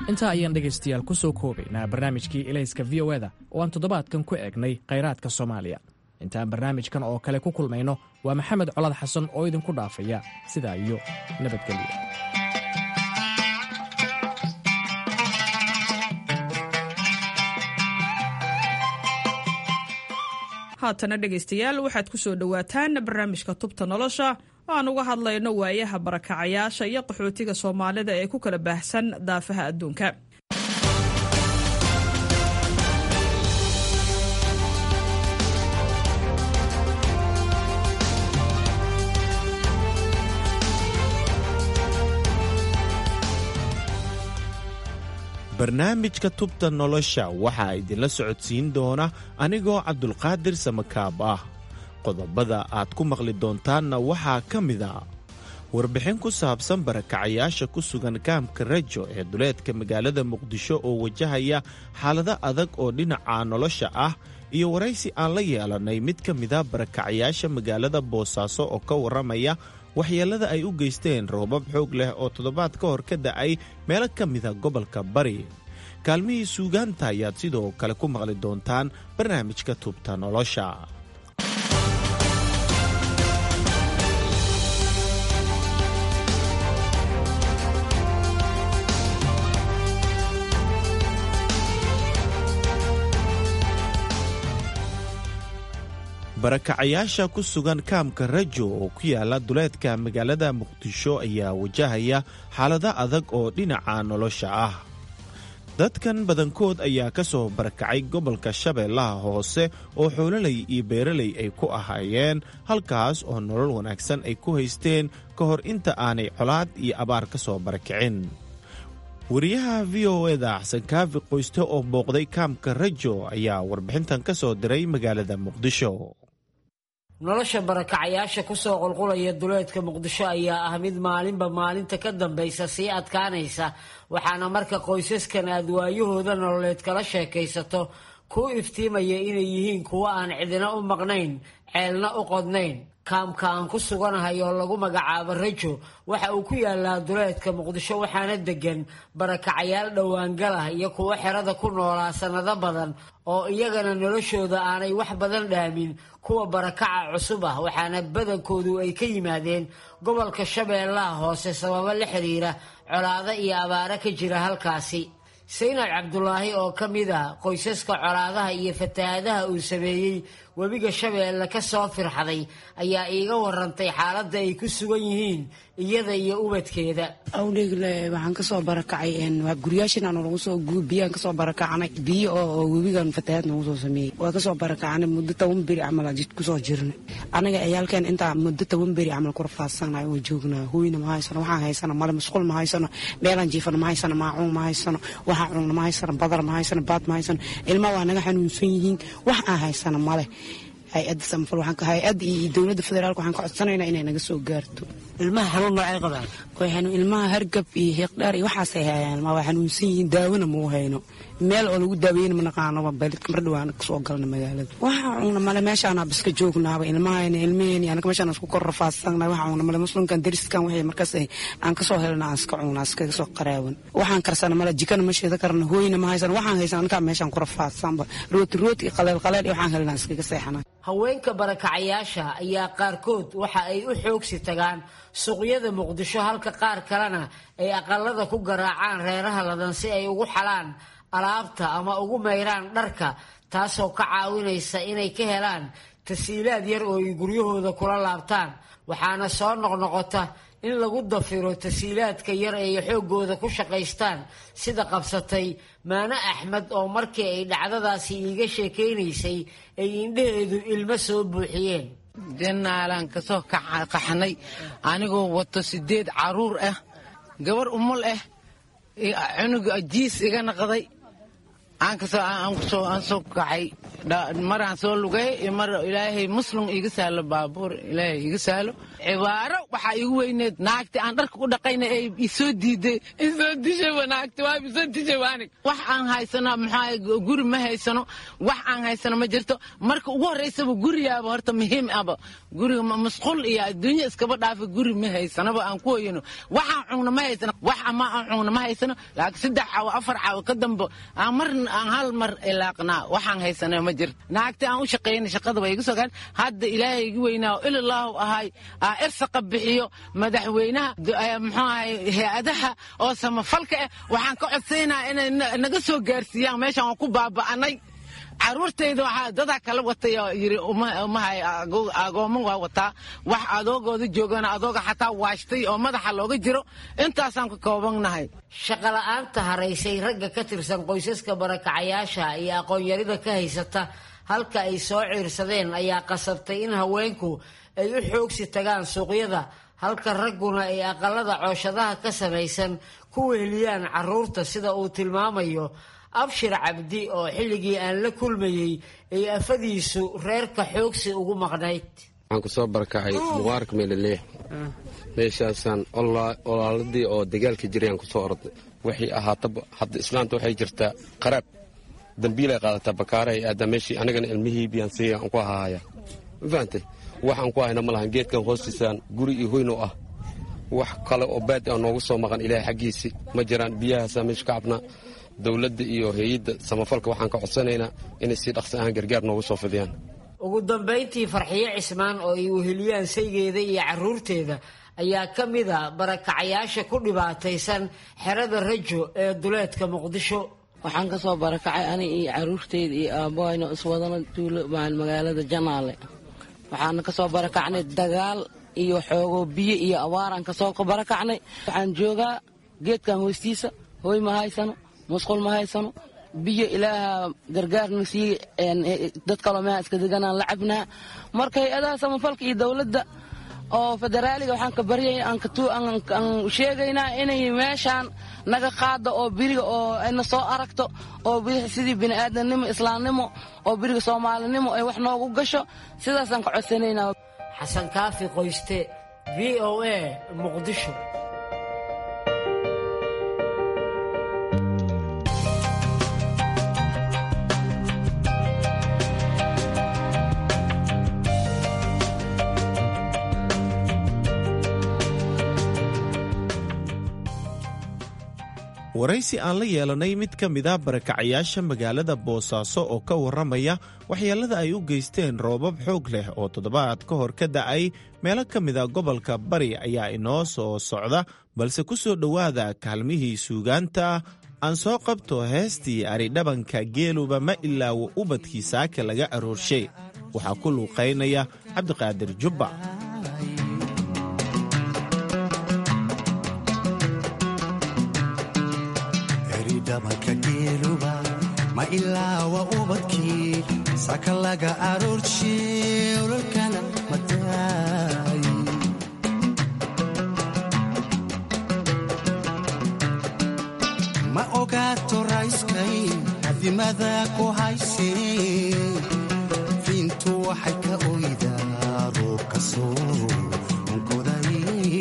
intaa ayaan dhegaystayaal ku soo koobaynaa barnaamijkii ilayska v o eda oo aan toddobaadkan ku eegnay khayraadka soomaaliya intaan barnaamijkan oo kale ku kulmayno waa maxamed colad xasan oo idinku dhaafaya sidaa iyo nabadgelyo
haatana dhegaystayaal waxaad ku soo dhowaataan barnaamijka tubta nolosha aan uga hadlayno waayaha barakacayaasha iyo qaxootiga soomaalida ee ku kala baahsan daafaha adduunka
barnaamijka tubta nolosha waxaa idinla socodsiin doona anigoo cabdulqaadir samakaab ah qodobada aad ku maqli doontaanna waxaa ka mid a warbixin ku saabsan barakacayaasha ku sugan kaamka rajo ee duleedka magaalada muqdisho oo wajahaya xaalado adag oo dhinaca nolosha ah iyo waraysi aan la yeelannay mid ka mida barakacayaasha magaalada boosaaso oo ka warramaya waxyeellada ay u geysteen roobab xoog leh oo toddobaad ka hor ka da'ay meelo ka mida gobolka bari kaalmihii suugaanta ayaad sidoo kale ku maqli doontaan barnaamijka tubta nolosha barakacayaasha ku sugan kaamka rajo oo ku yaala duleedka magaalada muqdisho ayaa wajahaya xaalado adag oo dhinaca nolosha ah dadkan badankood ayaa ka soo barakacay gobolka shabeellaha hoose oo xoololay iyo beeralay ay ku ahaayeen halkaas oo nolol wanaagsan ay ku haysteen ka hor inta aanay colaad iyo abaar ka soo barakicin wariyaha v o eda xasan kaafi qoyste oo booqday kaamka rajo ayaa warbixintan ka soo diray magaalada muqdisho
nolosha barakacayaasha kusoo qulqulaya duleedka muqdisho ayaa ah mid maalinba maalinta ka dambaysa sii adkaanaysa waxaana marka qoysaskan aad waayahooda nololeed kala sheekaysato kuu iftiimaya inay yihiin kuwo aan cidina u maqnayn ceelna u qodnayn kaamka aan ku suganahay oo lagu magacaabo rajo waxa uu ku yaalaa duleedka muqdisho waxaana degan barakacayaal dhowaangalah iyo kuwo xerada ku noolaa sannado badan oo iyagana noloshooda aanay wax badan dhaamin kuwa barakaca cusub ah waxaana badankoodu ay ka yimaadeen gobolka shabeellaha hoose sababo la xiriira colaado iyo abaaro ka jira halkaasi saynab cabdulaahi oo ka mid ah qoysaska colaadaha iyo fatahaadaha uu sameeyey webiga shabeelle ka soo firxaday ayaa iiga warantay xaaladda ay ku sugan yihiin iyada iyo ubadkeeda
awdheegle waxaan kasoo barakacay guryaashin aan lagu soo biyaan kasoo barakacnay biyo oo webigan fatahaad nagu soo sameeyey waa kasoo barakacnay muddo toban beri camal jid kusoo jirnay anaga ciyaalkeen intaa muddo toban beri camal ku rafaadsanay oo joognaa hooyna ma haysano waxaan haysano male masquul ma haysano meelaan jiifano ma haysano maacuun ma haysano waxaan cunno ma haysano badar ma haysano baad ma haysano ilma waa naga xanuunsan yihiin wax aan haysano male hay-adda samafal hay-adda iyo dowladda federaalk waxaan ka codsanaynaa inay naga soo gaarto
ilmaha xanuun noocay qabaan
way xanuun ilmaha hargab iyo hiiqdhaar iyo waxaasay hayaan ma waa xanuunsan yihiin daawona mau hayno meel oo lagu daaweyna ma naqaanoba balidka mar dhawaan kasoo galna magaalada waxa cunna male meeshaanaa biska joognaaba ilmahayna ilmaheyni anaga meeshaan isku kor rafaadsannahay waxa cunna male muslimkan dariskan waxay markaas aan kasoo helna aan iska cunna iskaga soo qaraawan waxaan karsana male jikana ma sheeda karna hooyna ma haysan waxaan haysan anagaa meeshaan ku rafaadsanba rooti rooti iyo qaleel qaleel iyo waxaan helna iskaga seexana
haweenka barakacayaasha ayaa qaarkood waxa ay u xoogsi tagaan suuqyada muqdisho halka qaar kalena ay aqalada ku garaacaan reeraha ladan si ay ugu xalaan alaabta ama ugu mayraan dharka taasoo ka caawinaysa inay ka helaan tasiilaad yar oo ay guryahooda kula laabtaan waxaana soo noqnoqota in lagu dafiro tasiilaadka yar ay xooggooda ku shaqaystaan sida qabsatay maano axmed oo markii ay dhacdadaasi iiga sheekaynaysay ay indhaheedu ilmo soo buuxiyeen
janaalaan kasoo qaxnay anigoo wato sideed caruur ah gabar umul ah cunuga jiis iga naqday aan soo kacay maraan soo lugay mar ilaahay muslum iga saalo baabuur ilaahay iga saalo cibaaro waxaa igu weyneed naagti aan dharka u dhaqayna ee isoo diiday isoo dishay naagti waa isoo dishay waanig wax aan haysano maxaa guri ma haysano wax aan haysano ma jirto marka ugu horreysaba gurigaaba horta muhiim aba guriga masquul iyo adduunya iskaba dhaafa guri ma haysanaba aan ku hoyano waxaan cugna ma haysano wax ama aan cugna ma haysano laakiin saddex caawo afar caawo ka dambe aan mar aan hal mar ilaaqnaa waxaan haysano ma jirto naagti aan u shaqeynay shaqada way iga soo gaadhin hadda ilaahay igu weynaa ilallaahu ahay aa irsaqa bixiyo madaxweynaha muxuu ahay hay-adaha oo samafalka ah waxaan ka codsaynaa inay naga soo gaarsiiyaan meeshaan waan ku baaba'anay caruurtayda waxaa dadaa kala watay oo yidhi umahay agoomo waa wataa wax adoogooda joogana adooga xataa waashtay oo madaxa looga jiro intaasaan ka koobannahay
shaqola'aanta haraysay ragga ka tirsan qoysaska barakacayaasha iyo aqoon-yarida ka haysata halka ay soo ciirsadeen ayaa qasabtay in haweenku ay u xoogsi tagaan suuqyada halka ragguna ay aqalada cooshadaha ka samaysan ku weheliyaan carruurta sida uu tilmaamayo abshir cabdi oo xilligii aan la kulmayey ay afadiisu reerka xoogsi ugu maqnayd
waxaan ku soo barakacay muqaarka meelaleex meeshaasaan olaaladii oo dagaalka jirayaan ku soo orday waxay ahaataba hadda islaamta waxay jirtaa qaraab dambiilay qaadataa bakaarahay aadaa meeshii anigana ilmihii biyaan siiya aan ku ahaaya ma fahantay waxaan ku hayna ma lahan geedkan hoostiisaan guri iyo hoyno ah wax kale oo baadi a noogu soo maqan ilaahay xaggiisii ma jiraan biyahaasaa meesha ka cabnaa dowladda iyo hay-adda samafalka waxaan ka codsanaynaa inay si dhaqsi ahaan gargaar noogu soo fidiyaan
ugu dambayntii farxiyo cismaan oo ay weheliyaan saygeeda iyo carruurteeda ayaa ka mid a barakacayaasha ku dhibaataysan xerada rajo ee duleedka muqdisho
waxaan ka soo barakacay ani iyo caruurteyda iyo aabahayno iswadana tuulo magaalada janaale waxaana ka soo barakacnay dagaal iyo xoogo biyo iyo abaaraan kasoo barakacnay waxaan joogaa geedkan hoostiisa hooy ma haysano musqul ma haysano biyo ilaaha gargaarna sii dad kaloo meha iska deganaan la cabnaa marka hay-adaha samafalka iyo dowladda oo federaaliga waxaan ka baryay aan sheegaynaa inay meeshaan naga qaado oo biriga oo ayna soo aragto oo sidii bini'aadamnimo islaamnimo oo biriga soomaalinimo ay wax noogu gasho sidaasaan ka codsanaynaa
xasan kaafi qoyste v o a muqdisho
waraysi aan la yeelanay mid ka mid ah barakacayaasha magaalada boosaaso oo ka warramaya waxyeellada ay u geysteen roobab xoog leh oo toddobaad ka hor ka da'ay meelo ka mid a gobolka bari ayaa inoo soo socda balse ku soo dhowaada kaalmihii suugaanta aan soo qabto heestii aridhabanka geeluba ma ilaawo ubadkii saaka laga aroorshay waxaa ku luuqaynaya cabdiqaadir jubba
dhabanka geeluba ma ilaawa ubadkii saka laga aroorshee ololkana madaay ma ogaato rayskay hadimada ku haysee fiintu waxay ka oydaa roobka soo onkoday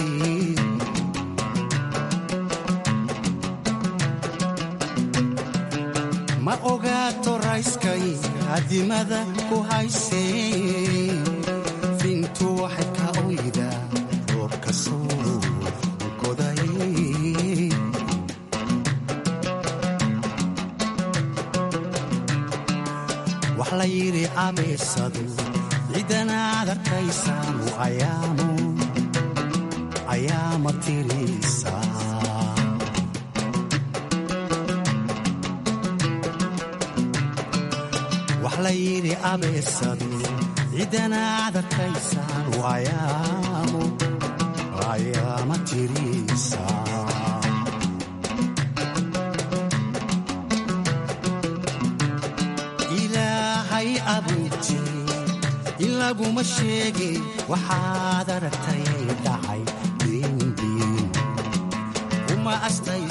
ma ogaato rayskay hadimada ku haysee fiintu waxay ka oydaa roobka soo onkoday wax la yidhi abeesadu ciidanaad arkaysaanu ayaama tirisaa wax la yidhi abeesadu ciidanaad arkaysaanu ayaama tirisaa ilaahay abuurti in laguma sheege waxaad aragtay dhacay diindiin uma astay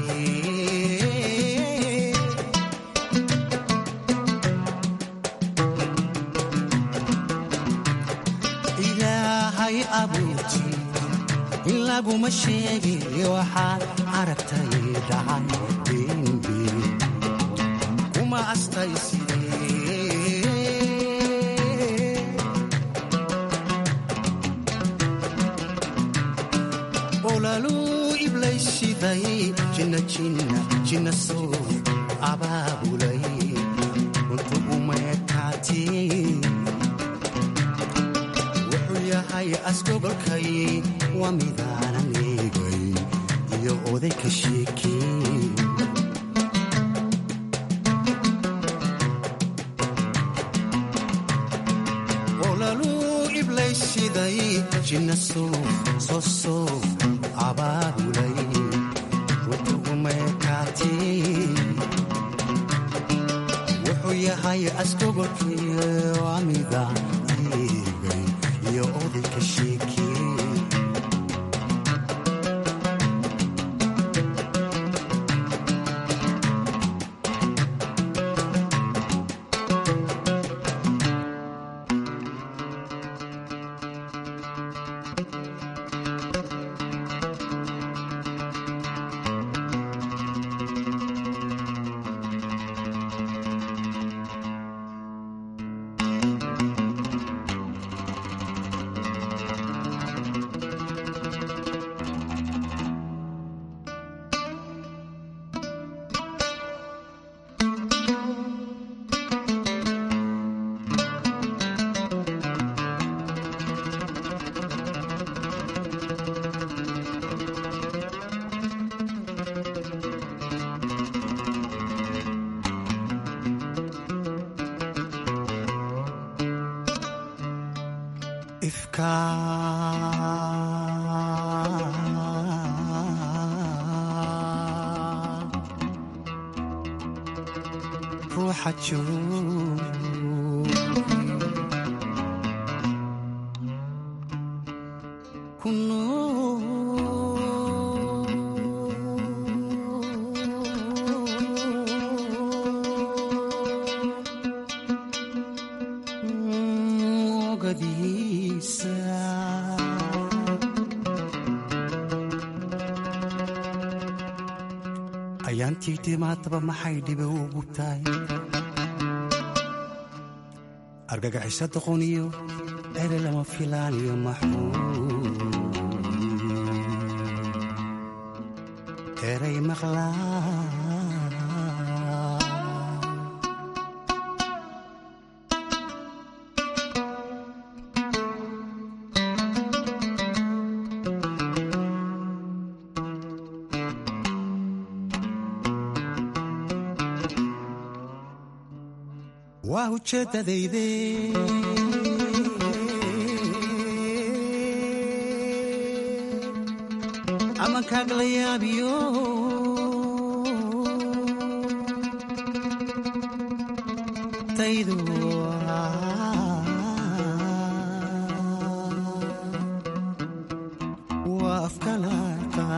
sidee ilaahay abuurti in laguma sheegi waxaad aragtay dhacay dembi kuma astaysidee olaluu iblaysiday jinna jinna jinna soo abaabulay runtu umeekaatee wuxuu yahay asgogolkay waa midaanan eegay iyo oday ka sheekee olaluu iblaysiday jinna soo soo soo abaabulay runtu umeekaatee wuxuu yahay asgogolkii waa midaan eegay iyo oday ka sheekee ifka ruuxa joog ku ogadiisa ayaantii dhimaataba maxay dhibe ugu tahay argagixisa doqoniyo ere lama filaaniyo maxmuud eray maqlaa waa ujeeddadayde amankaag la yaabiyo taydu waa afkalaqa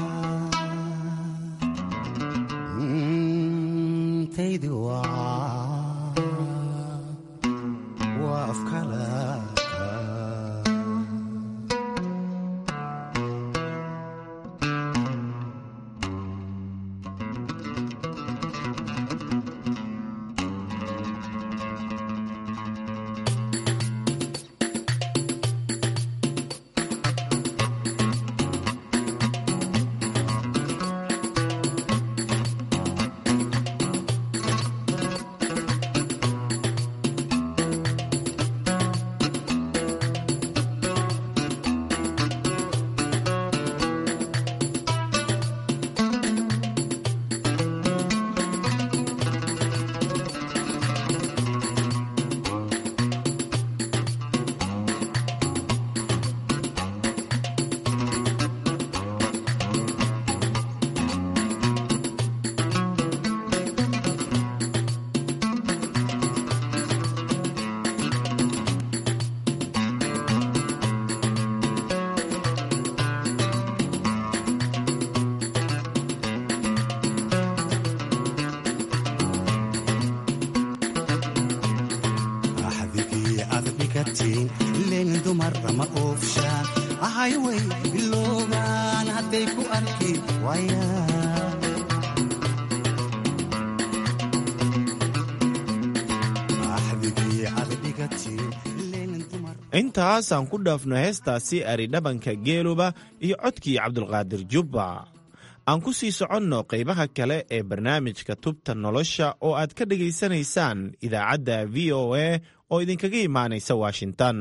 taydu waa waa afkalaqa axdigii aad dhigatiin leen dumarama oofshaan ahayway bilooba waaya axdigii caqdigatii
intaas aan ku dhaafno heestaasi aridhabanka geeluba iyo codkii cabdulqaadir jubba aan ku sii soconno qaybaha kale ee barnaamijka tubta nolosha oo aad ka dhegaysanaysaan idaacadda v o a oo idinkaga imaanaysa washington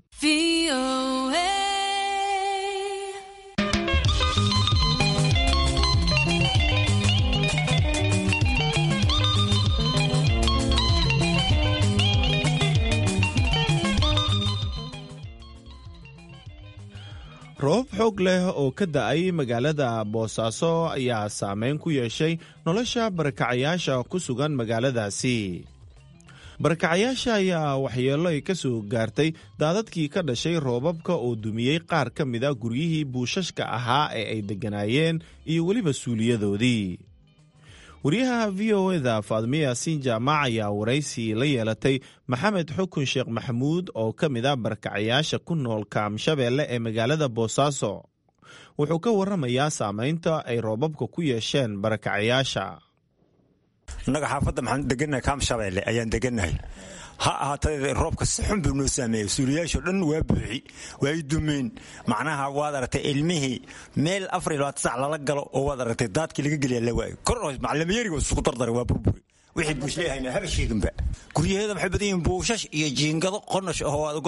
roobab xoog leh oo ka da-ay magaalada boosaaso ayaa saameyn ku yeeshay nolosha barakacayaasha ku sugan magaaladaasi barakacayaasha ayaa waxyeello ay ka soo gaartay daadadkii ka dhashay roobabka oo dumiyey qaar ka mida guryihii buushashka ahaa ee ay degganaayeen iyo weliba suuliyadoodii wariyaha v o eda faadmiya siin jaamac ayaa waraysi la yeelatay maxamed xukun sheekh maxamuud oo ka mid a barakacayaasha ku nool kaamshabeelle ee magaalada boosaaso wuxuu ka warramayaa saamaynta ay roobabka ku yeesheen barakacayaasha
innaga xaafadda maxaan degannahay kaamshabeelle ayaan degannahay ha ahaatee roobka si xun buu noo saameeyey suuliyaashoo dhan waa buuxi waa y dumeen macnaha waad aragtay ilmihii meel afar iyo labaatan sac lala galo oo waad aragtay daadkii laga geliya la waayo kor macalimiyeeriga isugu dardaray waa burburi wixii buushleehayna haba sheeginba guryaheeda waxay badan yihiin buushash iyo jiingado qonash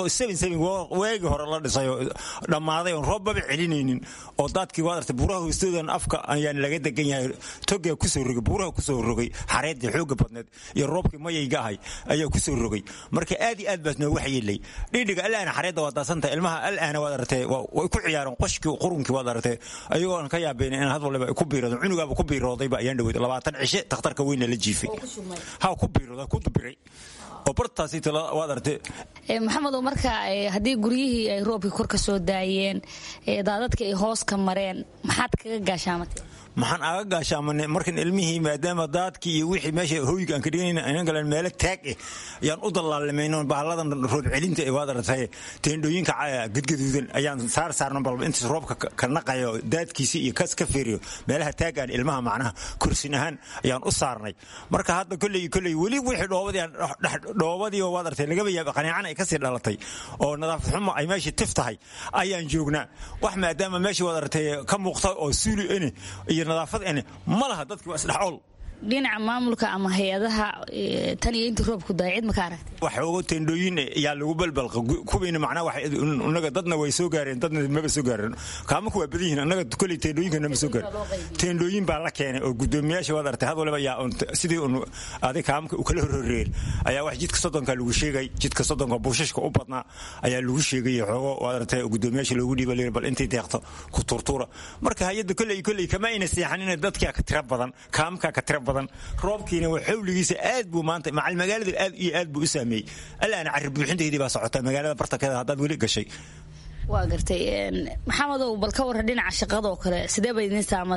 oo waagii hore la dhisayoo dhammaaday oon roobbaba celinaynin oo daadkii waad artay buuraha hoostoodan afka ayaan laga degan yahay togaa kusoo rogay buuraha kusoo rogay xareeddii xooga badneed iyo roobkii mayayga ahay ayaa kusoo rogay marka aad iyo aad baas noogu waxyeelay dhidhiga alaana xareedda waa daasantah ilmaha alaana waad aragtay way ku ciyaareen qoshkii qurunkii waad aragtay ayagoo aan ka yaabayn in had waliba ay ku biiradeen cunugaaba ku biiroodayba ayaan dhaweyd labaatan cishe takhtarka weyna la jiifay ha ku biirooda ku dubiray oo bartaasi waad artay
maxamedow marka haddii guryihii ay roobkii kor ka soo daayeen daadadka ay hoos ka mareen maxaad kaga gaashaamatay
maxaan aga gaashaamanay markan ilmihii maadaama daadkii iyo wixii meesha hoyga aan ka dhiganayna aynan galeen meelo taag eh ayaan u dallaalimayno bahalladan roob celinta ee waad aragtay teendhooyinka gadgaduudan ayaan saar saarno balba intaas roobka ka naqayo daadkiisi iyo kas ka feeriyo meelaha taagaan ilmaha macnaha kursin ahaan ayaan u saarnay marka hadda kolley kolley weli wixii dhoobadii aan dhoobadii oo waad aragtay lagaba yaaba qaniican ay kasii dhalatay oo nadaafad xumo ay meeshii tif tahay ayaan joognaa wax maadaama meeshii waad aragtay ka muuqta oo suuli ene iyo nadaafad ene ma laha dadkii waa isdhexool
dhinaca maamulka ama hay-adaha tan iyo intii roobku daay cid maka aragtay
waxoogo teendhooyin yaa lagu balbalqa kuwiina macnaha inaga dadna way soo gaareen dadna maba soo gaareen kaamanku waa badan yihiin annaga kolley teendhooyinkana ma soo gaarin teendhooyin baa la keenay oo guddoomiyaasha waad aragtay had waliba yaa sidii un adig kaamanka u kala horhoreer ayaa wax jidka soddonka lagu sheegay jidka soddonka buushashka u badnaa ayaa lagu sheegay xoogo waad aragtay guddoomiyaasha loogu dhiiba layiri bal intii deeqto ku turtuura marka hay-adda kolley kolley kama ayna seexanin dadkaa ka tira badan kaamankaa ka tira badan roobkiina waa xawligiisa aad buu maanta macal magaalada aad iyo aad buu u saameeyey alaana carri buuxinteedii baa socota magaalada bartankeeda haddaad weli gashay
waa gartay maxamedow bal ka warran dhinaca shaqadoo kale sidee bay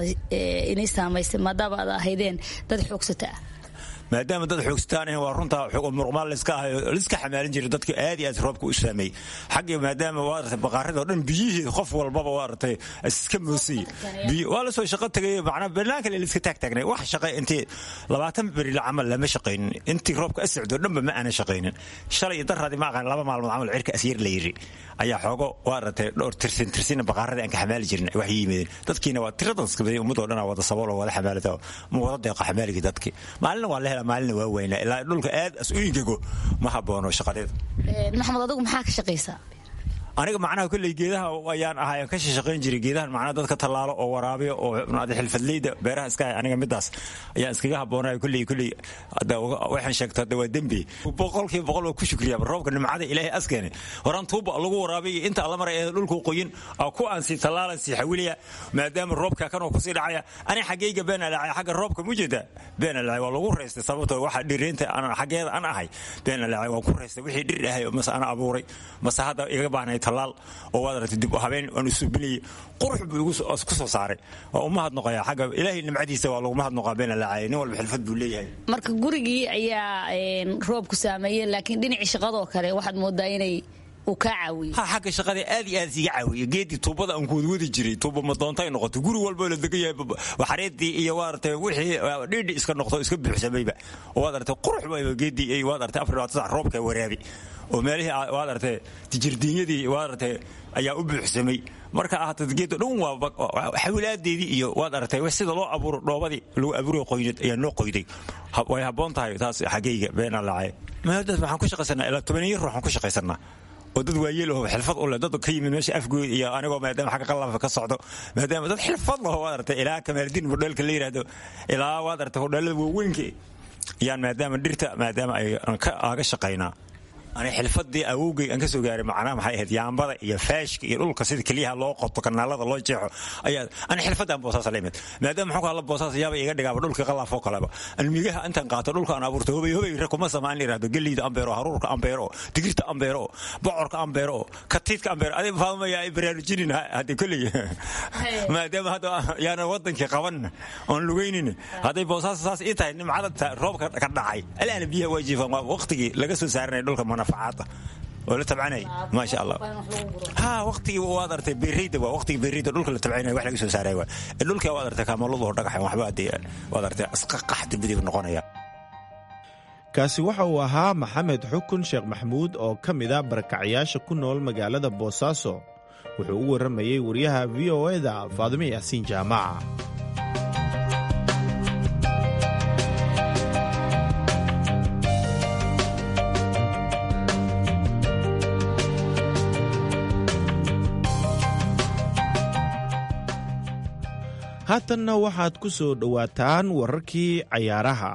inii saamaysay maadaama aad ahaydeen dad xoogsata ah
maadaama dad xoogsataan waa runtaa muruqmaal layska ahayo liska xamaalin jiray dadka aad iyo aad roobka u saameeyey xagga maadaama waa aragtay baqaarid oo dhan biyihii qof walbaba waa aragtay iska moosay biyo waa la soo shaqo tagay macnaa banaanka le liska taag taagnay wax shaqay intii labaatan beri la camal lama shaqaynin intii roobka asocdo dhanba ma aanan shaqaynin shalay iyo daraadii ma aqaan laba maalmood camal cirka asyar la yiri ayaa xoogo waa aragtay dhowr tirsin tirsina baqaaradii aan ka xamaali jirin wax yimideen dadkiina waa tiradan iska baday ummadoo dhan wada sabool oo wada xamaalada ma wada deeqa xamaaligii dadkii maalina waa la helaa maalina waa weynaa ilaa dhulka aad as-ooyinkego ma haboono shaqadeeda
maxamed adigu maxaa ka shaqaysaa
aniga macnaha kolley geedaha ayaan ahay aan ka shaqayn jiray geedahan macnaha dadka tallaalo oo waraabiyo oo xilfadleyda beeraha iska hay aniga midaas ayaan iskaga habboonaya kolley kolley waxaan sheegto hadda waa dembi boqolkiiba boqol waa ku shukriyaa roobka nimcada ilaahay askeene horaan tuuba lagu waraabiyo inta alla maray ee dhulku qoyin ku aan sii tallaalan sii xawilaya maadaama roobka kanoo kusii dhacaya ani xaggayga beena dhacay xagga roobka mu jeeda beena dhacay waa lagu reystay sababtoo waxa dhiriinta xaggeeda aan ahay beena dhacay waan ku reystay wixii dhir ahay mase ana abuuray mase hadda iga baahnay talaal oo waad aragtay dib habeen aan usubinayay qurux buu igu ku soo saaray waa uma hadnoqaya xagga ilaahay nimcadiisa waa laguma hadnoqaa beena laacay nin walba xilfad buu leeyahay
marka gurigii ayaa roobku saameeyey laakiin dhinacii shaqadoo kale waxaad moodaa inay uu kaa caawiyo
ha xagga shaqada aad iyo aad isiga caawiya geedii tuubada aan kuwadwadi jiray tuuba madoontay noqoto guri walboo la degan yahay waxareedii iyo waad artay wixii dhiidhi iska noqdo iska buuxsamayba oo waad artay qurux bayba geedii waad artay afar labaatan sac roobka waraabi oo meelihii waad artay tijirdiinyadii waad artay ayaa u buuxsamay marka ahaatad geedo dhan waa xawilaadeedii iyo waad aragtay sida loo abuuro dhoobadii lagu abuuro qoynad ayaa noo qoyday way habboon tahay taas xaggayga beenaa lacay maadaas waxaan ku shaqaysanaa ilaa tobaniyo ruux aan ku shaqaysanaa oo dad waayeel oo xilfad u leh dad ka yimid meesha afgood iyo anigoo maadaama xagga qallafa ka socdo maadaama dad xilfad laho waad aragtay ilaa kamaaldiin hodheelka la yidhaahdo ilaa waad aragtay hodheelada waaweynka yaan maadaama dhirta maadaama ay aaga shaqaynaa ani xilfadii awowgay aan ka soo gaaray macnaha maxay ahayd yaambada iyo faashka iyo dhulka sida keliyaha loo qoto kanaalada loo jeexo ayaa ani xilfadaan boosaas la imid maadaama maxuu kala boosaas yaaba iga dhigaaba dhulka qalaafoo kaleba almigaha intaan qaato dhulka aan abuurto hobay hobay re kuma samaan yidhahdo geliida ambeero haruurka ambeero digirta ambeero bocorka ambeero katiidka ambeero adig faadmaya ay baraarujinin hadde kolley maadaama hadda yaana wadankii qaban oon lugaynin hadday boosaas saas ii tahay nimcada roobka ka dhacay alaana biyaha waa jiifaan waa waqtigii laga soo saaranay dhulka oo la tabcanay maasha allah ha waqtigii waad artay beereyda waa waqtigii beereyda dhulka la tabcanay wax laga soo saaray waa dhulka waad artay kaamaladu hor dhagaxan waxba hadee waad artay asqaqax dibadii noqonaya
kaasi waxa uu ahaa maxamed xukun sheekh maxmuud oo ka mid a barakacyaasha ku nool magaalada boosaaso wuxuu u warramayey wariyaha v o eda faadime yaasiin jaamaca haatanna waxaad ku soo dhowaataan wararkii cayaaraha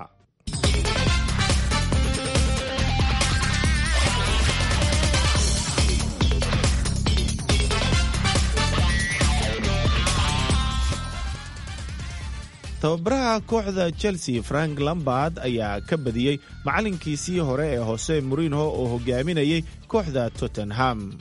tababaraha kooxda chelsea frank lambard ayaa ka badiyey macallinkiisii hore ee hose murinho oo hogaaminayay kooxda tottenham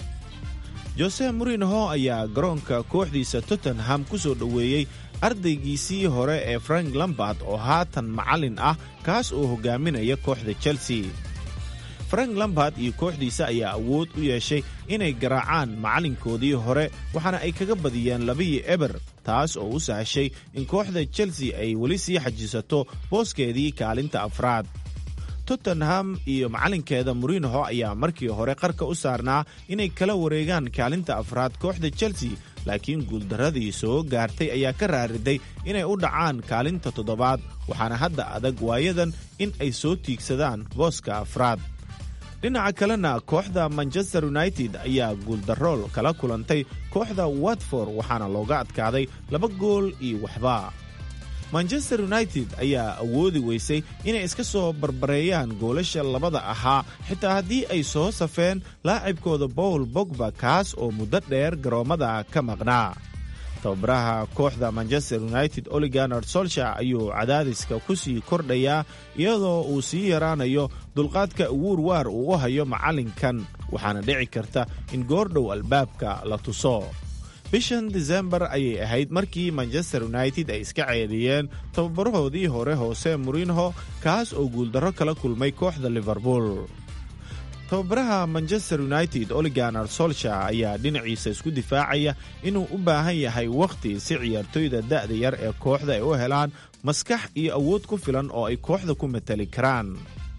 jose murinho ayaa garoonka kooxdiisa tottenham ku soo dhoweeyey ardaygiisii hore ee frank lambard oo haatan macallin ah kaas oo hogaaminaya kooxda chelsea frank lambard iyo kooxdiisa ayaa awood u yeeshay inay garaacaan macallinkoodii hore waxaana ay kaga badiyeen labihii eber taas oo u sahashay in kooxda chelsea ay weli sii xajisato booskeedii kaalinta afraad tottenham iyo macallinkeeda murinho ayaa markii hore qarka u saarnaa inay kala wareegaan kaalinta afraad kooxda chelsea laakiin guuldarradii soo gaartay ayaa ka raariday inay u dhacaan kaalinta toddobaad waxaana hadda adag waayadan in ay soo tiigsadaan booska afraad dhinaca kalena kooxda manchester united ayaa guuldarool kala kulantay kooxda watford waxaana looga adkaaday laba gool iyo waxba manchester united ayaa awoodi weysay inay iska soo barbareeyaan goolasha labada ahaa xitaa haddii ay soo safeen laacibkooda bowl bogba kaas oo muddo dheer garoommada ka maqnaa tababaraha kooxda manchester united oliganar solsha ayuu cadaadiska ku sii kordhayaa iyadoo uu sii yaraanayo dulqaadka uwuur waar uu u hayo macallinkan waxaana dhici karta in goordhow albaabka la tuso bishan disembar ayay ahayd markii manchester united ay iska ceediyeen tababarahoodii hore hoose murinho kaas oo guuldarro kala kulmay kooxda liverpool tababaraha manchester united oliganar solsha ayaa dhinaciisa isku difaacaya inuu u baahan yahay wakhti si ciyaartoyda da'da yar ee kooxda ay u helaan maskax iyo awood ku filan oo ay kooxda ku matali karaan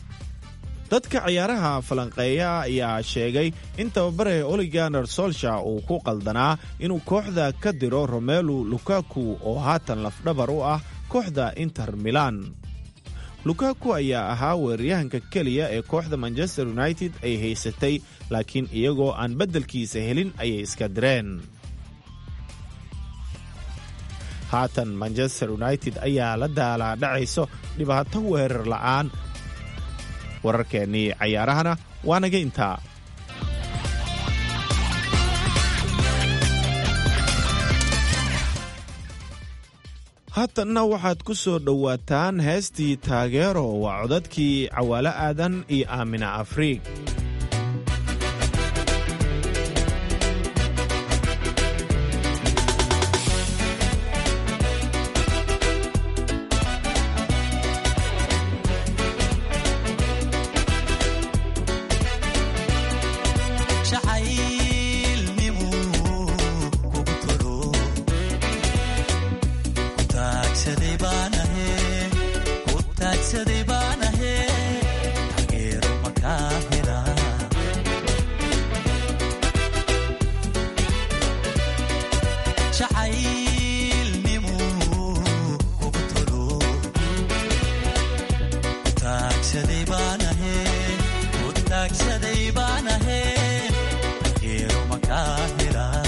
dadka ciyaaraha falanqeeya ayaa sheegay in tababare oliganar solsha uu ku qaldanaa inuu kooxda ka diro romelu lukaku oo haatan lafdhabar u ah kooxda inter milan lukaku ayaa ahaa weeraryahanka keliya ee kooxda manchester united ay haysatay laakiin iyagoo aan beddelkiisa helin ayay iska direen haatan manchester united ayaa la daalaadhacayso dhibaato weerar la'aan wararkeennii cayaarahana waa naga intaa haatanna waxaad ku soo dhowaataan heestii taageero waa codadkii cawaalo aadan iyo aamina afriig
shacay hiraday baan ahayn geero makaa helaa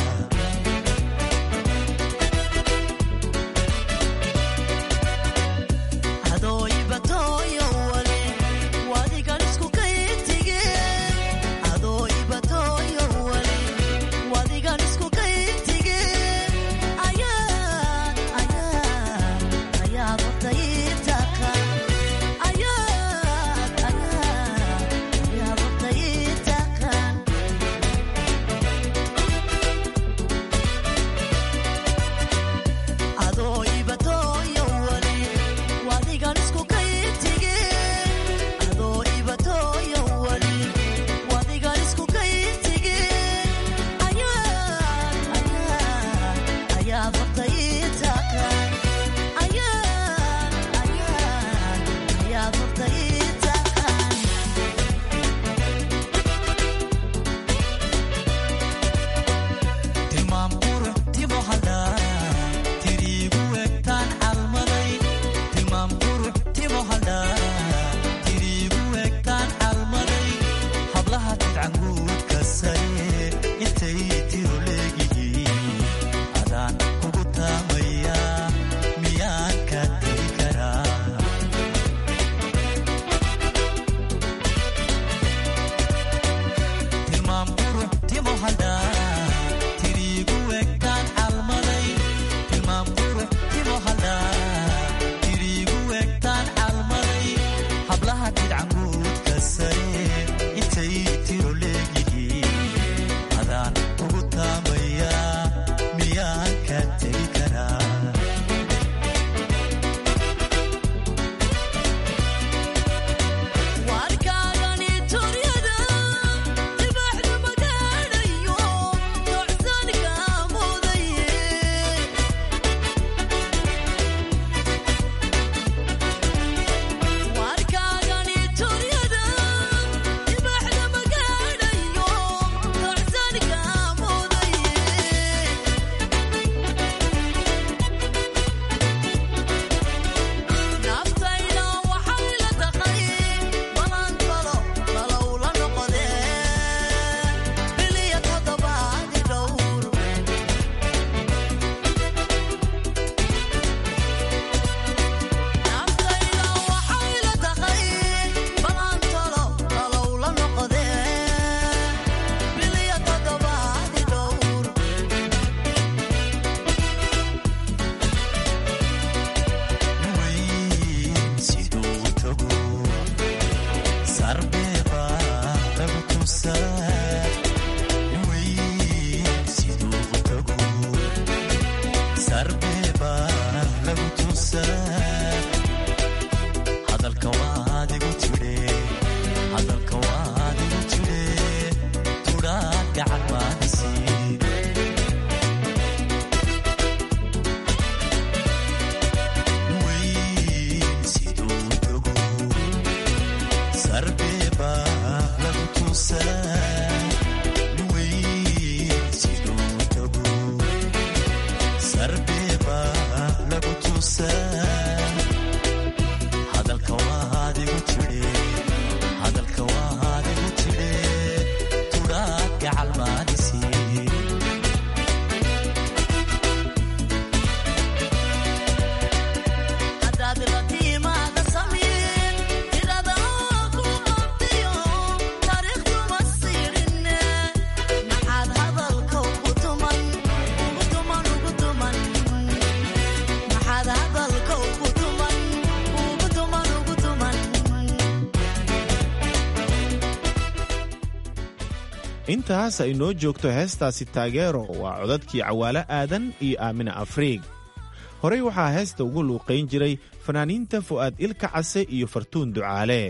intaas ay noo joogto heestaasi taageero waa codadkii cawaale aadan iyo aamina afriig horey waxaa heesta ugu luuqayn jiray fanaaniinta fu'aad ilka case iyo fartuun ducaale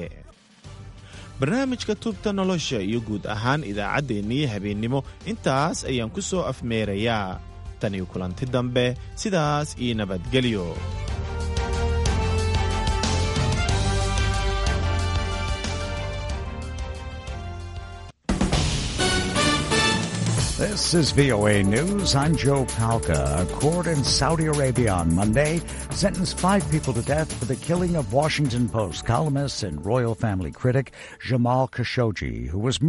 barnaamijka tubta nolosha iyo guud ahaan idaacaddeenniyo habeennimo intaas ayaan ku soo afmeerayaa tan iyo kulanti dambe sidaas iyo nabadgelyo
This is VOA News. I'm Joe Palca. A court in Saudi Arabia on Monday sentenced five people to death for the killing of Washington Post columnist and royal family critic Jamal Khashoggi, who was